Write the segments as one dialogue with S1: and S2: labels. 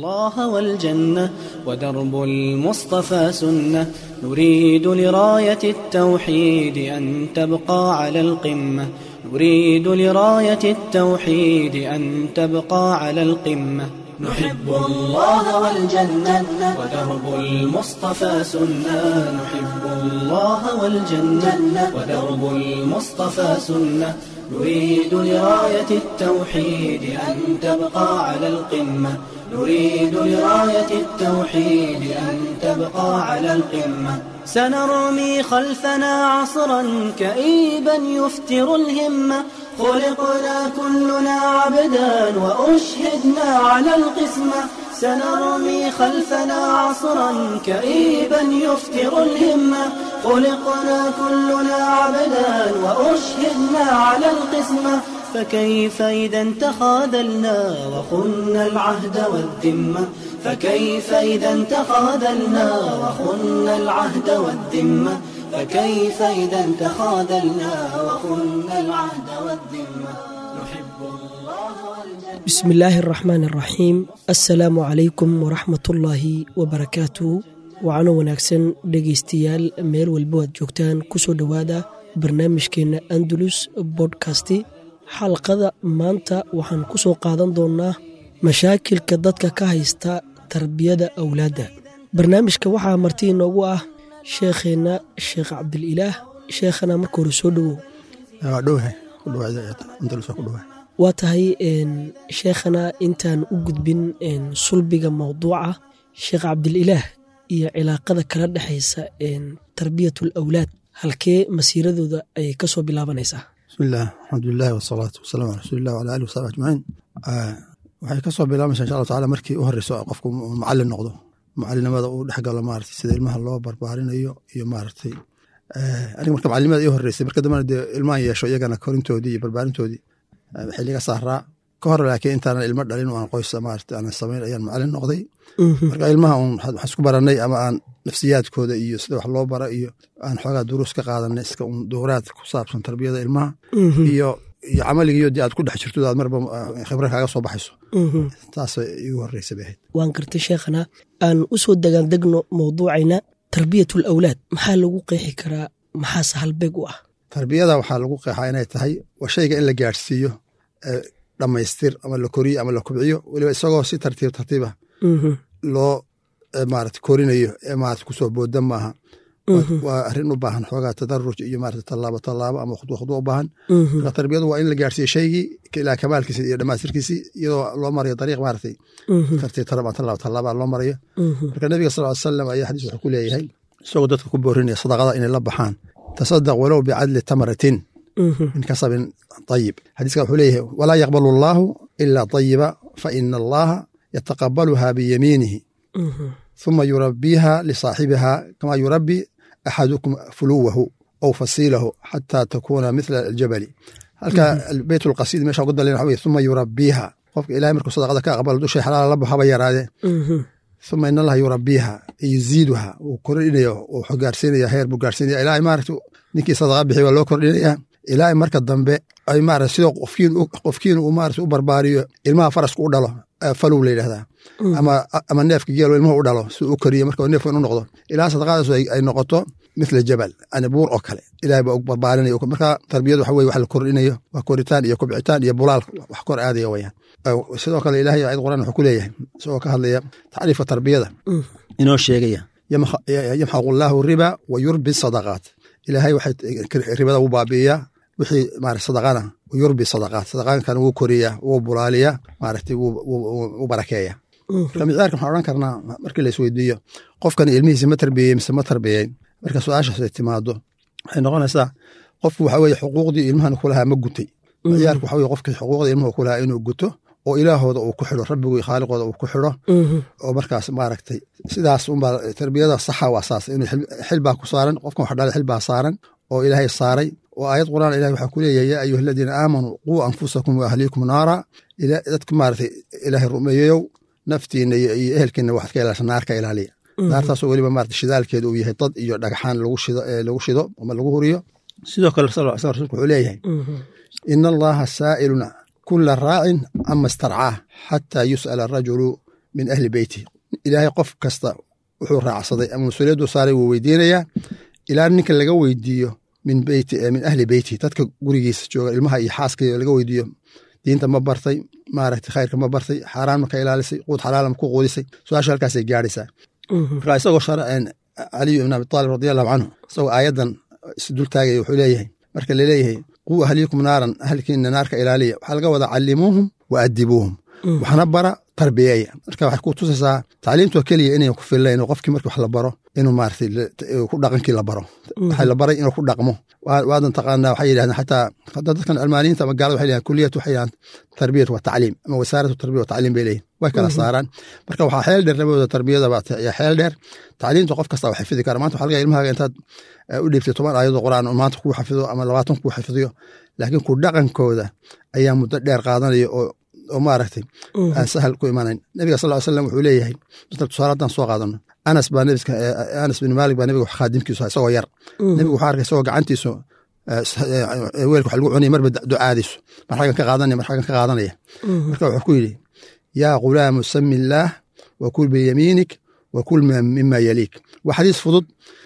S1: الله والجنة ودرب المصطفى سنة نريد لراية التوحيد أن تبقى على القمة نريد لراية التوحيد أن تبقى على القمة نحب الله والجنة ودرب المصطفى سنة نحب الله والجنة ودرب المصطفى سنة نريد لراية التوحيد أن تبقى على القمة نريد لراية التوحيد أن تبقى على القمة سنرمي خلفنا عصرا كئيبا يفتر الهمة خلقنا كلنا عبدا وأشهدنا على القسمة سنرمي خلفنا عصرا كئيبا يفتر الهمة خلقنا كلنا عبدا وأشهدنا على القسمة فكيف إذا تخاذلنا وخنا العهد والذمة فكيف إذا تخاذلنا وخنا العهد والذمة فكيف إذا تخاذلنا وخنا العهد والذمة نحب الله والجنة
S2: بسم الله الرحمن الرحيم السلام عليكم ورحمة الله وبركاته wacano wanaagsan dhegaystayaal meel walbo aad joogtaan kusoo dhowaada barnaamijkeenna andalus bodkasti xalqada maanta waxaan ku soo qaadan doonnaa mashaakilka dadka ka haysta tarbiyada awlaadda barnaamijka waxaa marti inoogu ah sheekheenna sheekh cabdililaah sheekhana marka hore soo dhowow waa tahay sheekhana intaan u gudbin sulbiga mawduuca sheekh cabdililaah iyo cilaaqada kala dhexaysa tarbiyatul awlaad halkee masiiradooda ayay ka soo bilaabanaysaa
S3: bismillaah alxamdulilahi wasalaatu wasalamu ala rasuulilah wala alih wasaxbi ajmaciin waxay ka soo bilaabaysaa insha allahu tacala markii u horeyso qofku macalin noqdo macalinimada uu dhex galo maarata sida ilmaha loo barbaarinayo iyo maaragtay aniga marka macalinimada ii horeysay marka dambena dee ilmahan yeesho iyagana korintoodii iyo barbaarintoodii xiliga saaraa ka hor laakiin intaanan ilmo dhalin aan qoys maarata aanan samayn ayaan macalin noqday marka ilmaha un waxaan isku baranay ama aan nafsiyaadkooda iyo sida wax loo bara iyo aan xoogaa duruus ka qaadanay iska un dowraad ku saabsan tarbiyada ilmaha iyo iyo camaligiiyo dee aad ku dhex jirto aad marba khibra kaaga soo baxayso taasay igu horeysa bay ahayd
S2: waan gartay sheekhana aan u soo degaandegno mawduucayna tarbiyatul awlaad maxaa lagu qeexi karaa maxaase halbeeg u ah
S3: tarbiyada waxaa lagu qeexaa inay tahay waa shayga in la gaadhsiiyo dhammaystir ama la koriyo ama la kubciyo weliba isagoo si tartiib tartiiba loo maarata korinayo ee maarata kusoo booda maaha waa arrin u baahan xoogaa tadaruj iyo maarata tallaabo tallaabo ama khudwa khudwa u baahan marka tarbiyadu waa in la gaarsiiyo shaygii ilaa kamaalkiisi iyo dhammaystirkiisi iyadoo loo marayo dariiq maaratay tartiib taraba tallaabo tallaaba loo marayo marka nabiga sal ly salam ayaa xadiis wuxuu ku leeyahay isagoo dadka ku boorinaya sadaqada inay la baxaan tasadaq walow bicadli tamratin min kasabin ayib xadiiska wuxuu leeyahay walaa yaqbalu allaahu ilaa tayiba fa ina allaha yataqabaluha biyamiinihi ثuma yurabiiha lisaaxibiha kama yurabi axadukum fuluwahu aw fasiilahu xata takuna mithla aljabali halka beyt lqasiid meesha uga dalen waxa wey uma yurabiiha qofka ilahay markuu sadaqada ka aqbalo dushay xalaala la baxaba yaraade uma in allaha yurabiiha yuziiduha wuu kordhinaya wuxuu gaarsiinaya heer buu gaarsiinaya ilaa maarata ninkii sadaqa bixi waa loo kordhinaya ilaa marka dambe ay maarata sidoo qofkiin uu maarata u barbaariyo ilmaha farasku u dhalo falow la yidhahdaa ama neefka geelo ilmuhu u dhalo si u koriyo marka neefka inu noqdo ilaa sadaqadaas ay noqoto mithla jabal yani buur oo kale ilahay baa barbaarinaya marka tarbiyadu waxa weye wax la kordhinayo waa koritaan iyo kubcitaan iyo bulaal wax kor aadaya wayaan sidoo kale ilahay ayad quraan wuxuu ku leeyahay isagoo ka hadlaya tacriifa tarbiyada inoo sheegaya yamxaqu allaahu riba wa yurbi sadaqaat ilaahay waxay ribada u baabi'iyaa wixii maarata sadaqana yurbi sadaqaat sadaqaankana wuu koriyaa wuu bulaaliyaa maaragtay wuu barakeeya marka micyaarka waxaan odhan karnaa markii la isweydiiyo qofkan ilmihiisi ma tarbiyey mise ma tarbiyeyn marka su-aashaas ay timaado waxay noqonaysaa qofku waxa weye xuquuqdii ilmahan kulahaa ma gutay micyaarka waxa weye qofkii xuquuqdii ilmuhu kulahaa inuu guto oo ilaahooda uu ku xidho rabbigii khaaliqooda uu ku xidho oo markaas maaragtay sidaas unbaa tarbiyada saxa waa saas inuu xilbaa ku saaran qofkan wax dhalay xilbaa saaran oo ilaahay saaray oo aayad quraan ilahi waxaa ku leeyahay yaa ayuha aladiina aamanuu quu anfusakum wa ahliikum naara dadka maaragtay ilaahay rumeeyeyow naftiina iyo ehelkiina waxaad ka ilaasha naar ka ilaaliya naartaasoo weliba maarata shidaalkeeda uu yahay dad iyo dhagxaan lagu shido ama lagu huriyo sidoo kale sal sl rasulku wuxuu leeyahay ina allaha saa'iluna kula raacin ama istarcaah xataa yus'ala arajulu min ahli beyti ilaahay qof kasta wuxuu raacsaday ama mas-uuliyaddu saaray wuu weydiinayaa ilaa ninka laga weydiiyo min beyti min ahli beyti dadka gurigiisa jooga ilmaha iyo xaaskaiyo laga weydiiyo diinta ma bartay maaragtay khayrka ma bartay xaaraan ma ka ilaalisay quud xalaala ma ku quudisay su-aasha halkaasay gaadhaysaa marka isagoo caliyu ibn abi taalib radi allahu canhu isagoo aayaddan isdul taagaya wuxuu leeyahay marka laleeyahay quu ahliikum naaran ahalkiina naarka ilaaliya waxaa laga wadaa callimuuhum wa adibuuhum waxna bara tarbiyeeya marka waxay ku tusaysaa tacliimtoo keliya inayn ku fillayn oo qofkii markii wax la baro inuu maaragtay ku dhaqankii la baro waxaa la baray inuu ku dhaqmo waadan taqaanaa waxay yidhahdeen xataa hadda dadkan cilmaaniyiinta ama gaalada waxay yidhahdeen kuliyat waxay yidhahdeen tarbiyat wa tacliim ama wasaaratu tarbiya wa tacliim bay leeyihin way kala saaraan marka waxaa xeel dheer labadooda tarbiyada baa yaa xeel dheer tacliimta qof kasta waa xifidi kara maanta waxaa laga ilmahaaga intaad u dhiibtay toban aayadoo quraan maanta kuu xafido ama labaatan kuu xafidiyo laakiin ku dhaqankooda ayaa muddo dheer qaadanaya oo oo maaragtay aan sahal ku imanayn nabiga sal slam wuxuu leeyahay dadka tusaale haddaan soo qaadano anas baa nabiska anas bin maalik baa nabiga wax khaadimkiisu isagoo yar nabigu waxaa arkay isagoo gacantiisu weelka wax lagu cunaya marba ducaadiisu mar xagan ka qaadanaya mar xagan ka qaadanaya marka wuxuu ku yidhi yaa ghulaamu sami illaah wa kul biyamiinik wa kul mima yaliik waa xadiis fudud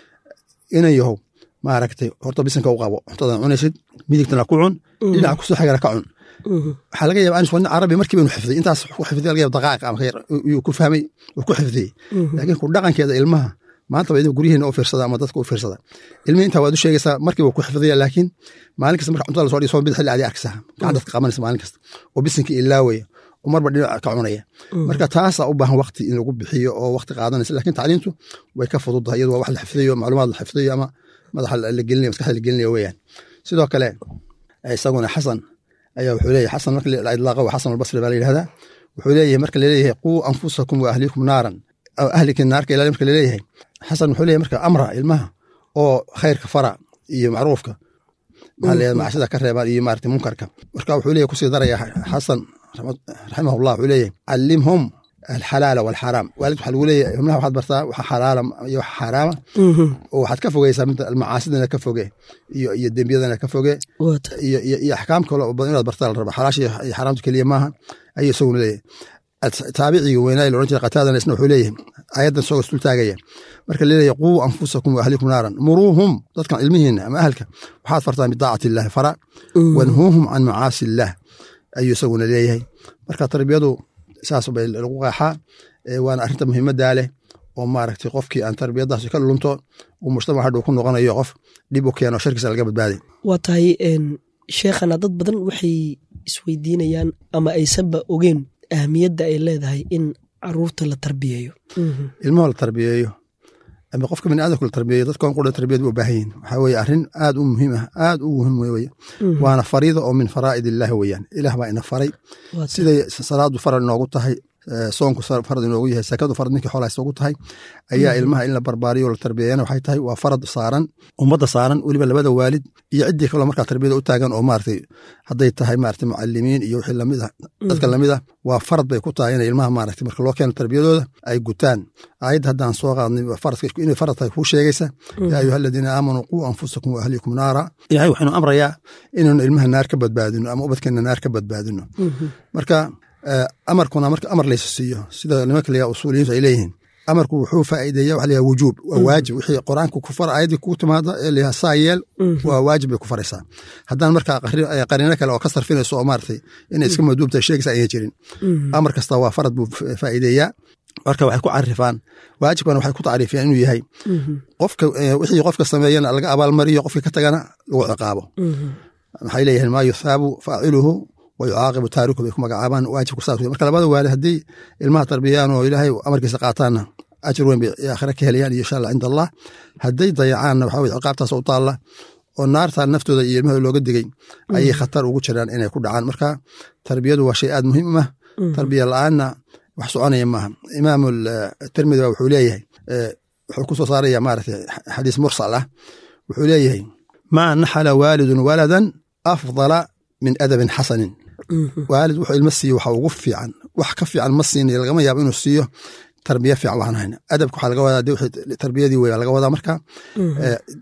S3: inan yahow maaragtay horta bisanka u qabo cuntadan cunaysid midigtana ku cun dhinaca kusoo xigana ka cun waxaa laga yaba anis waa nin carabi markiiba inu xifday intaas ku xifday laga yaba daqaa'iq ama yuu ku fahmay uu ku xifdiyey laakiin ku dhaqankeeda ilmaha maanta ba idin guryihiina u fiirsada ama dadka u fiirsada ilmihi intaa waad u sheegaysaa markiiba ku xifdaya laakiin maalin kasta marka cuntada lasoo dhigo soo bid xilli adi arkaysaa gacan dadka qabanaysa maalin kasta oo bisinkii ilaawaya oo marba dhinac ka cunaya marka taasaa u baahan wakti in lagu bixiyo oo wakti qaadanaysa lakin tacliintu way ka fududdahay iyadu waa wax la xifdayo macluumaad la xifdayo ama madaxa la gelinaya maskaxda la gelinaya weeyaan sidoo kale isaguna xasan ayaa wuxuu leeyahay xasan marka la idlaaqo waa xasan albasri baa la yidhahdaa wuxuu leeyahay marka laleeyahay quu anfusakum wa ahlikum naaran ahlikin naarka ilaali marka laleeyahay xasan wuxuu leeyahay marka amra ilmaha oo khayrka fara iyo macruufka maxaa leeyahay macashada ka reebaan iyo maarata munkarka marka wuxuu leeyahay kusii daraya xasan raximahullah wuxuu leeyahay callimhum alxalaala walxaraam waalid waxaa lagu leeyahay xubnaha waxaad bartaa waxa xalaala iyo waxa xaraama oo waxaad ka fogeysaa mida almacaasidana ka foge iyo iyo dembiyadana ka foge iyo iyo axkaam kale oo badan inaad bartaa la raba xalaasha iyo xaraamta keliya maaha ayuu isaguna leeyahay taabiciga weynaa la oran jira qataadana isna wuxuu leeyahay ayaddan isagoo isdul taagaya marka laleeyahay quu anfusakum wa ahlikum naaran muruuhum dadkan ilmihiina ama ahalka waxaad fartaan bidaacati illahi fara wanhuuhum can macaasi illaah ayuu isaguna leeyahay marka tarbiyadu saas bay lagu qeexaa waana arrinta muhiimaddaa leh oo maaragtay qofkii aan tarbiyadaas ka lunto uu mujtamac hadhuu ku noqonayo qof dhib u keeno sharkiisa laga badbaaday
S2: waa tahay sheekhana dad badan waxay isweydiinayaan ama aysanba ogeen ahamiyadda ay leedahay in caruurta la tarbiyeeyo
S3: ilmaho la tarbiyeeyo ama qofka bini aadamku la tarbiyeeyo dadkan qura tarbiyad u baahan yihin waxaa weye arrin aad u muhiim ah aad u muhiim weye waana fariida oo min faraa'id illaahi weeyaan ilaah baa ina faray siday salaadu farad inoogu tahay soonku farad inoogu yahay sakadu farad ninkii xoolaha isoogu tahay ayaa ilmaha in la barbaariyo la tarbiyeeyana waxay tahay waa farad saaran ummadda saaran weliba labada waalid iyo ciddii kaloo markaa tarbiyada u taagan oo maaragtay hadday tahay maaragtay mucalimiin iyo wixii lamid ah dadka lamid ah waa farad bay ku tahay inay ilmaha maaragtay marka loo keeno tarbiyadooda ay gutaan aayadda haddaan soo qaadnay faradka inay farad tahay kuu sheegaysa yaa ayuha aladiina aamanuu quu anfusakum wa ahlikum naara ilahay waxaynu amrayaa inaynu ilmaha naar ka badbaadino ama ubadkeena naar ka badbaadino marka amarkuna marka amar laysa siiyo sida nimanka layaa usuuliyiintu ay leeyihiin amarku wuxuu faa'iideeya waxa layaha wujuub waa waajib wixii qur-aanka ku fara ayaddii kuu timaada ee layaha saa yeel waa waajib bay ku faraysaa haddaan markaa qariino kale oo ka sarfinayso oo maaragtay inay iska maduubta sheegaysa ayay jirin amar kasta waa farad buu faa'iideeyaa marka waxay ku carifaan waajibkana waxay ku tacriifiyaan inuu yahay qofka wixii qofka sameeyana laga abaalmariyo qofka ka tagana lagu ciqaabo maxay leeyihiin maa yuthaabu faaciluhu wayucaaqibu taariku bay ku magacaabaan waajibku saas marka labada waalid haddii ilmaha tarbiyayaan oo ilaahay amarkiisa qaataanna ajir weyn bay aakhira ka helayaan iyo insha allah cinda allah hadday dayacaanna waxa weye ciqaabtaas u taalla oo naarta naftooda iyo ilmahooda looga digay ayay khatar ugu jiraan inay ku dhacaan marka tarbiyadu waa shay aad muhiim u ah tarbiya la-aanna wax soconaya maaha imaam tirmidi ba wuxuu leeyahay wuxuu ku soo saaraya maaragtay xadiis mursal ah wuxuu leeyahay maa naxala waalidun waladan afdala min adabin xasanin waalid wuxuu ilmo siiyo waxa ugu fiican wax ka fiican ma siinayo lagama yaabo inuu siiyo tarbiya fiican waxaan hayn adabka waxaa laga wadaa de tarbiyadii wey laga wadaa marka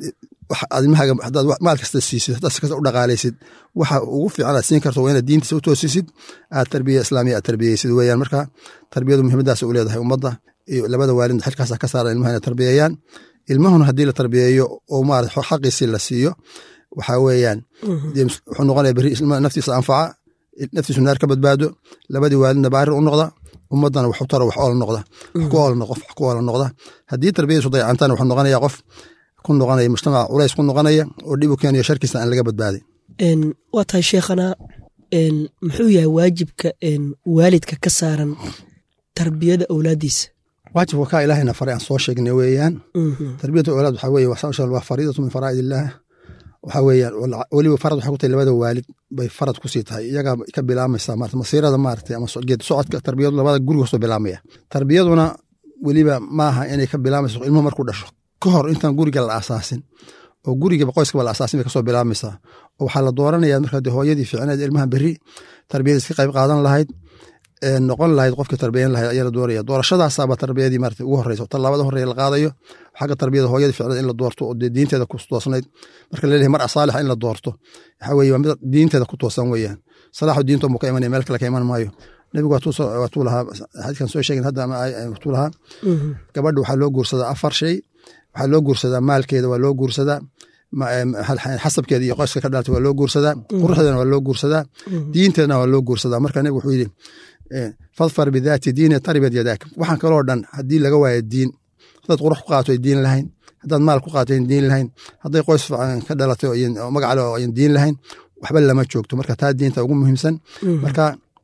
S3: ilmahaaga hadaad maal kasta siisid hadaad si kasta u dhaqaalaysid waxa ugu fiican aad siin karto waa inaad diintiisa u toosisid aad tarbiya islaamiya aad tarbiyeysid weeyaan marka tarbiyadu muhiimadaas u leedahay ummadda iyo labada waalidna xilkaasa ka saaran ilmaha inay tarbiyeeyaan ilmahuna haddii la tarbiyeeyo oo maarata xaqiisii la siiyo waxaa weeyaan wuxuu noqonaya berri naftiisa anfaca naftiisu naar ka badbaado labadii waalidna baarir u noqda ummaddana wax u taro wax oola noqda wax ku oola qof wax ku oola noqda haddii tarbiyadiisu dayacantana wuxuu noqonaya qof ku noqonaya mujtamaca culays ku noqonaya oo dhib u keenayo sharkiisa aan laga badbaadin
S2: waa tahay sheekhana muxuu yahay waajibka waalidka ka saaran tarbiyada awlaadiisa
S3: waajibka kaa ilaahayna faray aan soo sheegnay weeyaan tarbiyatu awlaad waxaa weye waa fariidatu min faraa'id illaah waxaa weeyaan weliba farad waxay ku tahay labada waalid bay farad kusii tahay iyagaa ka bilaamaysaa maarata masiirada maarata ama geed socodka tarbiyadu labada guriga kasoo bilaamaya tarbiyaduna weliba maaha inay ka bilaamayso ilmuhu markuu dhasho ka hor intaan guriga la asaasin oo gurigaba qoyskaba la asaasin bay kasoo bilaamaysaa oo waxaa la dooranaya marka de hooyadii fiicneed ilmaha berri tarbiyadiis ka qayb qaadan lahayd noqon lahayd qofkii tarbiyan lahayd ayaa la dooraya doorashadaasaaba tarbiyadii marata ugu horeysa tallaabada horeya la qaadayo xagga tarbiyada hooyadii ficneed in la doorto oo dee diinteeda ku toosnayd marka laleeyahay mar asaalixa in la doorto waxaa weye waa mid diinteeda ku toosan weeyaan salaaxu diinto mu ka imanaya meel kale ka iman maayo nebigu waatuu lahaa xadiiskan soo sheegin hadda waatuu lahaa gabadha waxaa loo guursadaa afar shay waxaa loo guursadaa maalkeeda waa loo guursadaa xasabkeeda iyo qoyska ka dhalatay waa loo guursadaa quruxdeedana waa loo guursadaa diinteedana waa loo guursadaa marka nebigu wuxuu yidhi fadfar bidaati diini taribad yadaak waxaan kaloo dhan haddii laga waayo diin haddaad qurux ku qaato diin lahayn haddaad maal ku qaato diin lahayn hadday qoys fiican ka dhalatay magacale oo ayan diin lahayn waxba lama joogto marka taa diinta ugu muhiimsan marka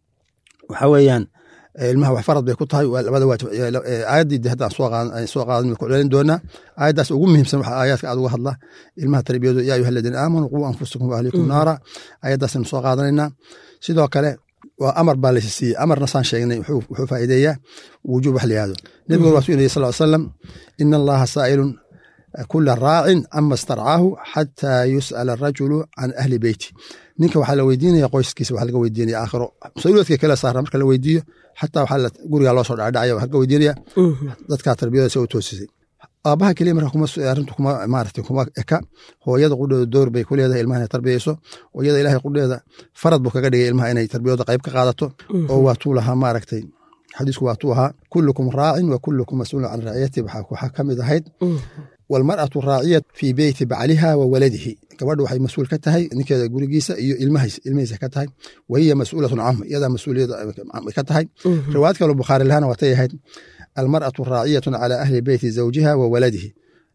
S3: waxaa weeyaan ilmaha wax farad bay ku tahay labada waajib aayaddii de hadda aan soo qaadan ku celin doonaa aayaddaas ugu muhiimsan waxa aayaadka aad uga hadla ilmaha tarbiyadu yaa ayuha aladiina aamanuu quu anfusakum wa ahlikum naara aayaddaasaynu soo qaadanaynaa sidoo kale waa amar baa laysi siiyey amarna saan sheegnay wuxuu faa'iideeyaa wujuub wax la yihahdo nebiguna waa su inayy sal salam ina allaha saa'ilun kula raacin ama starcaahu xataa yus'ala arajulu can ahli beyti ninka waxaa la weydiinaya qoyskiisa waxa laga weydiinaya aakhiro mas-uuliyaadka kale saara marka la weydiiyo xataa waxaa gurigaa loo soo dhacdhacaya waxaa laga weydiinaya dadkaa tarbiyadasa u toosisay aabaha keliya marka kuma arrintu kuma maarata kuma eka hooyada qudheeda door bay ku leedahay ilmaha inay tarbiyeyso hooyada ilaahay qudheeda farad buu kaga dhigay ilmaha inay tarbiyadooda qayb ka qaadato oo waa tuu lahaa maaragtay xadiisku waa tuu ahaa kullukum raacin wa kullukum mas-uulun can raaciyati waxaa ka mid ahayd walmar'atu raaciya fii beyti bacliha wa waladihi gabadha waxay mas-uul ka tahay ninkeeda gurigiisa iyo ilmihiisa ka tahay wa hiya mas-uulatun canhu iyadaa mas-uuliyada ka tahay riwaayad kaloo bukhaari lahana waatay ahayd almar'atu raaciyatun cala ahli beyti zawjiha wa waladihi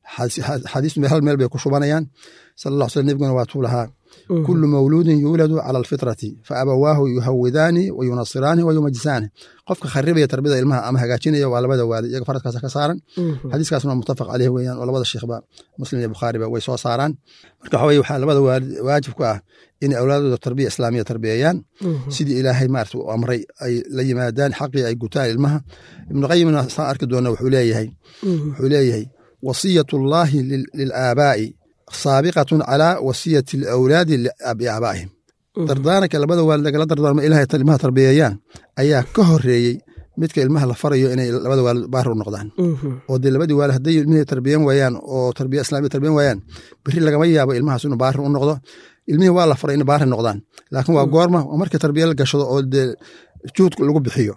S3: xadiistu hal meel bay ku shubanayaan sal alla sl nebiguna waa tuu lahaa kulu mawluudin yuuladu cala alfitrati fa abawaahu yuhawidaani wa yunasiraani wa yumajisaani qofka kharibaya tarbiyada ilmaha ama hagaajinaya waa labada waalid iyaga faradkaasa ka saaran xadiiskaasna waa mutafaq caleyh weeyaan oo labada sheekhba muslim iyo bukhaariba way soo saaraan marka waxa weye waxaa labada waalid waajib ku ah inay awlaadooda tarbiya islaamiya tarbiyeeyaan sidii ilaahay maarata u amray ay la yimaadaan xaqii ay gutaan ilmaha ibnu qayimna saan arki doona wuxuu leeyahay wuxuu leeyahay wasiyat llahi lilaabaa'i saabiqatun calaa wasiyati alawlaadi biaabaa'ihim dardaaranka labada waalid lagala dardaarmo ilahay ilmaha tarbiyeeyaan ayaa ka horeeyey midka ilmaha la farayo inay labada waalid baari u noqdaan oo dee labadii waalid hadday ilmihii tarbiyan waayaan oo tarbiya islamiya tarbiyan waayaan beri lagama yaabo ilmahaas inuu baari u noqdo ilmihii waa la faray in baari noqdaan laakiin waa goorma markii tarbiya la gashado oo dee juhud lagu bixiyo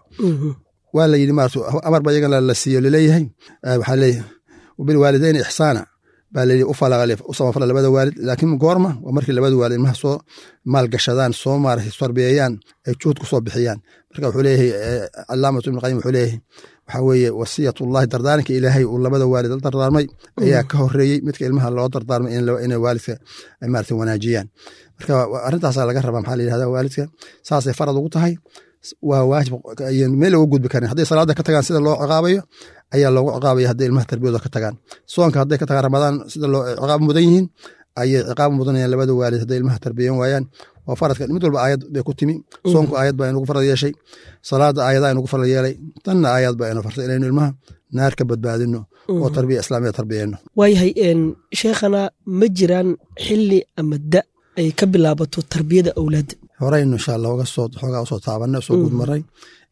S3: waa la yidhi maarata amar ba iyagana la siiyo laleeyahay waxaa leeyahay bilwaalidayni ixsaana baa layidhi u samafala labada waalid laakiin goorma waa markii labada waalid ilmaha soo maalgashadaan soo maarata tarbiyeeyaan ay juhud ku soo bixiyaan marka wuxuu leeyahay calaamatu ibn qayim wuxuu leeyahay waxaa weeye wasiyatullahi dardaaranka ilaahay uu labada waalid la dardaarmay ayaa ka horeeyey midka ilmaha loo dardaarmay inay waalidka maarata wanaajiyaan marka arrintaasaa laga rabaa maxaa la yidhahda waalidka saasay farad ugu tahay waa waajib meel looga gudbi karin hadday salaada ka tagaan sida loo ciqaabayo ayaa loogu ciqaabaya hadday ilmaha tarbiyadooda ka tagaan soonka hadday ka tagaan ramadaan sida loo ciqaab mudan yihiin ayay ciqaab mudanayaan labada waalid hadday ilmaha tarbiyan waayaan waa faradka mid walba aayad bay ku timi soonku aayad baa inugu farad yeeshay salaada aayadaa inugu farad yeelay tanna aayad baa inu fartay inaynu ilmaha naar ka badbaadino oo tarbiya islaamiya tarbiyeyno
S2: waayahay sheekhana ma jiraan xili ama da ay ka bilaabato tarbiyada awlaadda
S3: horeynu insha allah oga soo xoogaa usoo taabanay soo guud maray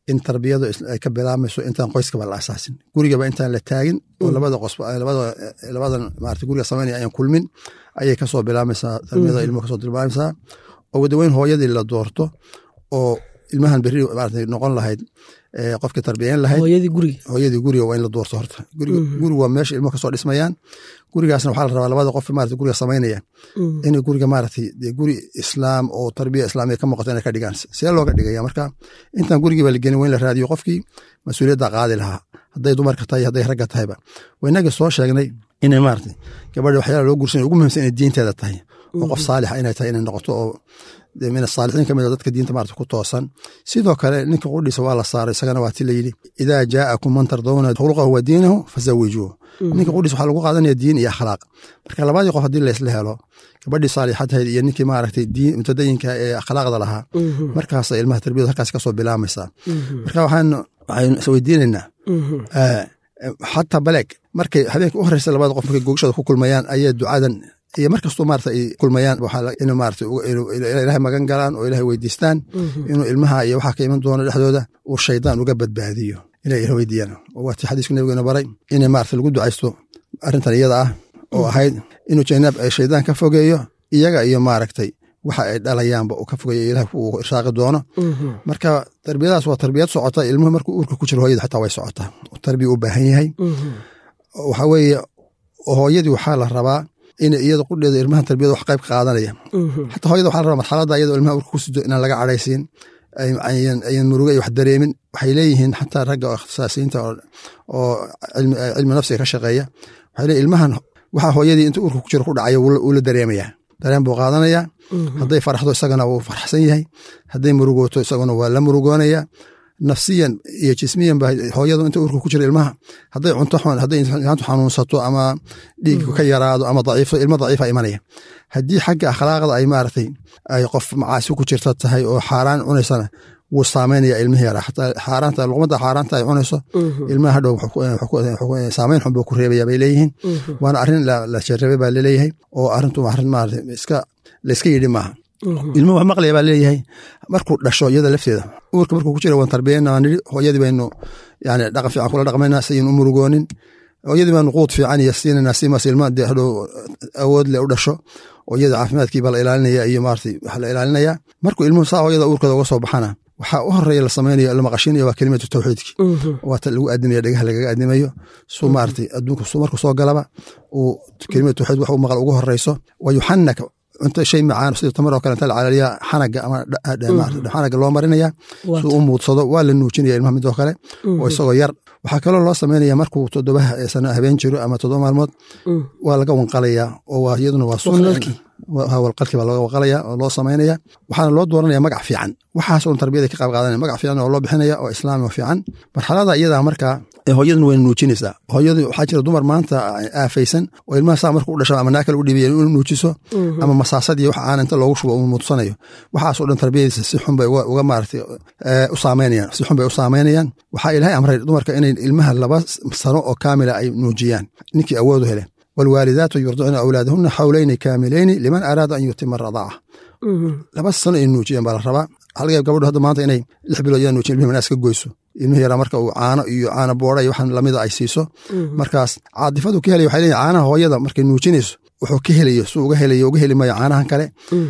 S3: in tarbiyadu ay ka bilaabmayso intaan qoyskaba la asaasin gurigaba intaan la taagin oo labada qosba labadan maarata guriga samaynaya ayaan kulmin ayay kasoo bilaabmaysaa tarbiyada ilmuhu kasoo bilaabmaysaa oo wadaweyn hooyadii la doorto oo ilmahan berri maarata noqon lahayd qofkii tarbiyeyn lahayd
S2: hooyadii guriga
S3: hooyadii guriga waa in la doorto horta gurigu waa meesha ilmuhu kasoo dhismayaan gurigaasna waxaa la rabaa labada qof maarata guriga samaynaya inay guriga maaragtay dee guri islaam oo tarbiya islaamiya ka muuqato inay ka dhigaan see looga dhigaya marka intaan gurigiiba la gelin waa in la raadiyo qofkii mas-uuliyadda qaadi lahaa hadday dumarka tahay hadday ragga tahayba waynagii soo sheegnay inay maarata gabadha waxyaala loo guursanay ugu muhimsan inay diinteeda tahay oo qof saalixa inay tahay inay noqoto oo min asaalixiin ka mid a dadka diinta maarata ku toosan sidoo kale ninka qudhiisa waa la saaray isagana waa ti la yidhi idaa jaa'akum man tardawna khuluqahu wa diinahu fazawijuuh ninka qudhiisa waxaa lagu qaadanaya diin iyo akhlaaq marka labadii qof haddii laysla helo gabadhii saalixadhayd iyo ninkii maaragtay diin mutadayinka ee akhlaaqda lahaa markaasa ilmaha tarbiyadu halkaas kasoo bilaamaysaa marka waxaan waxaynu isweydiinaynaa xataa baleeg markay habeenka u horeysa labada qof markay googshada ku kulmayaan ayay ducadan iyo markastoo maarata ay kulmayaan in maarata ilaahay magan galaan oo ilahay weydiistaan inuu ilmaha iyo waxaa ka iman doono dhexdooda uu shaydaan uga badbaadiyo inay ila weydiiyaan waatii xadiiska nabigeena baray inay maarata lagu ducaysto arrintan iyada ah oo ahayd inuu janaab shaydaan ka fogeeyo iyaga iyo maaragtay waxa ay dhalayaanba uu ka fogeeyo ilaah uu irsaaqi doono marka tarbiyadaas waa tarbiyad socota ilmuhu markuu uurka ku jiro hooyada xataa way socotaa tarbiya u baahan yahay waxa weeye hooyadii waxaa la rabaa in iyada qudheeda ilmahan tarbiyada wax qayb ka qaadanaya xataa hooyada waxaa la rabaa marxaladda iyadoo ilmaha urka ku sido inaan laga cadhaysiin ayan muruga iyo wax dareemin waxay leeyihiin xataa ragga oo ikhtisaasiyiinta oo cilmi nafsiga ka shaqeeya waxay leeyihin ilmahan waxaa hooyadii inta urka ku jiro ku dhacaya wuu la dareemayaa dareen buu qaadanayaa hadday faraxdo isagana wuu farxsan yahay hadday murugooto isaguna waa la murugoonaya nafsiyan iyo jismiyan ba hooyadu inta urka ku jira ilmaha hadday cunto hadday insaantu xanuunsato ama dhiigku ka yaraado ama daciifo ilmo daciifa imanaya haddii xagga akhlaaqda ay maaragtay ay qof macaasi ku jirta tahay oo xaaraan cunaysana wuu saameynaya ilmihi yara xataa xaaraanta luqmadda xaaraanta ay cunayso ilmaha hadhow saameyn xun buu ku reebaya bay leeyihiin waana arrin la jarabay baa laleeyahay oo arrintu arrin maarata iska layska yidhi maaha ilmuhu wax maqlaya baa leeyahay markuu dhasho iyada lafteeda uurka markuu ku jira waan tarbiyeyna waan nidhi hooyadii baynu yani dhaqan fiican kula dhaqmayna sayin u murugoonin hooyadii baanu quud fiican iyo siinayna simaas ilma dee hadhow awood le u dhasho oo iyada caafimaadkii baa la ilaalinaya iyo maarata wax la ilaalinaya markuu ilmuhu saa hooyada uurkooda uga soo baxana waxaa u horeeya la samaynayo la maqashiinayo waa kelimatu tawxiidki waata lagu aadimaya dhagaha lagaga aadimayo su maarata adduunka su markuu soo galaba uu kelimatu tawxiid wax u maqal ugu horeyso wa yuxanaka cunto shay macaan sida tamar oo kale inta la calaliya xanaga ama xanaga loo marinaya si u muudsado waa la nuujinaya ilmaha midoo kale oo isagoo yar waxaa kaloo loo samaynaya markuu toddoba sano habeen jiro ama toddoba maalmood waa laga wanqalaya oo iyaduna waa sunna walqalki baa looga waqalaya oo loo samaynaya waxaana loo dooranaya magac fiican waxaas un tarbiyada ka qayb qaadanaya magac fiican oo loo bixinaya oo islaami oo fiican marxalada iyadaa markaa hooyaduna wayna nuujinaysaa hooyadu waxaa jira dumar maanta aafaysan oo ilmaha saa markuu u dhasho ama naakale u dhiibaya inuu nuujiso ama masaasadiyo wax aan inta loogu shubo uu muudsanayo waxaasoo dhan tarbiyadiisa si xun bay uga maaratay u saameynayaan si xun bay u saameynayaan waxaa ilaahay amray dumarka inay ilmaha laba sano oo kaamila ay nuujiyaan ninkii awoodu hele waalwaalidaatu yurdicna awlaadahuna xawleyni kaamilayni liman araada an yutima radaaca laba sano ay nuujiyaan baa la rabaa halga gabadhu hadda maanta inay lix bilood yaa nuujin ilmihi manaas ka goyso ilmihi yaraa marka uu caano iyo caano boora iyo waxaan lamida ay siiso markaas caadifadu ka helaya waxay leeyihin caanaha hooyada markay nuujinayso wuxuu ka helayo su uga helayo uga heli mayo caanahan kale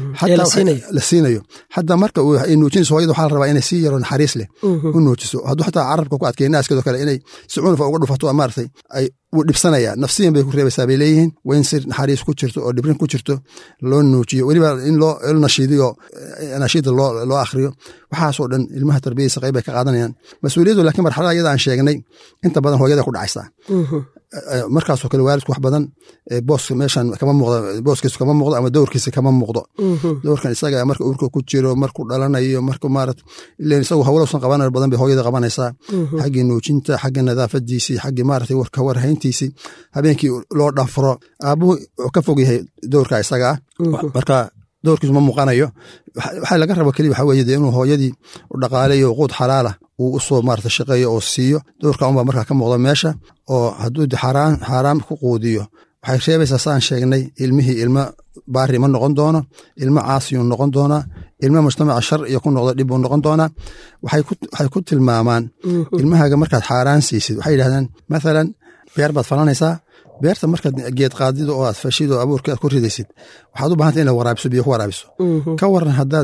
S3: la siinayo xataa marka ay nuujinayso hooyada waxaa la rabaa inay si yaro naxariis leh u nuujiso hadduu xataa carabka ku adkeeya naaskeedoo kale inay si cunufa uga dhufato maaratay ay wuu dhibsanaya nafsiyan bay ku reebaysaa bay leeyihiin waa in si naxariis ku jirto oo dhibrin ku jirto loo nuujiyo weliba in loo nashiidiyo nashiida loo akhriyo waxaasoo dhan ilmaha tarbiyadiisa qayb bay ka qaadanayaan mas-uuliyaddu laakiin marxalada iyada aan sheegnay inta badan hooyada ku dhacaysaa markaasoo kale waalidku wax badan boos meeshan kama muuqdo booskiisu kama muuqdo ama dowrkiisa kama muuqdo dowrkan isaga marka uurka ku jiro markuu dhalanayo marku maarat ilen isagu hawlowsan qabanayo badan bay hooyada qabanaysaa xaggii nuujinta xagga nadaafadiisii xaggii maarata warka warhayntiisii habeenkii loo dhafro aabuhu wuxuu ka fog yahay dowrka isaga ah marka dowrkiisu ma muuqanayo waxaa laga rabo keliya waxaa weye dee inuu hooyadii u dhaqaaleeyo quud xalaala uu usoo maarata shaqeeyo oo siiyo dowrka unbaa markaa ka muuqda meesha oo hadduu xaaraan ku quudiyo waxay reebaysaa saan sheegnay ilmihii ilma baari ma noqon doono ilmo caasiyuu noqon doonaa ilmo mujtamaca shar iyo ku noqdo dhib buu noqon doonaa waxay ku tilmaamaan ilmahaaga markaad xaaraan siisid waxay yidhahdaan mathalan beer baad falanaysaa beerta markaad geed qaadido oo aad fashid oo abuurka aad ku ridaysid waxaad u bahanta inaad waraabiso biyo ku waraabiso ka waran haddaad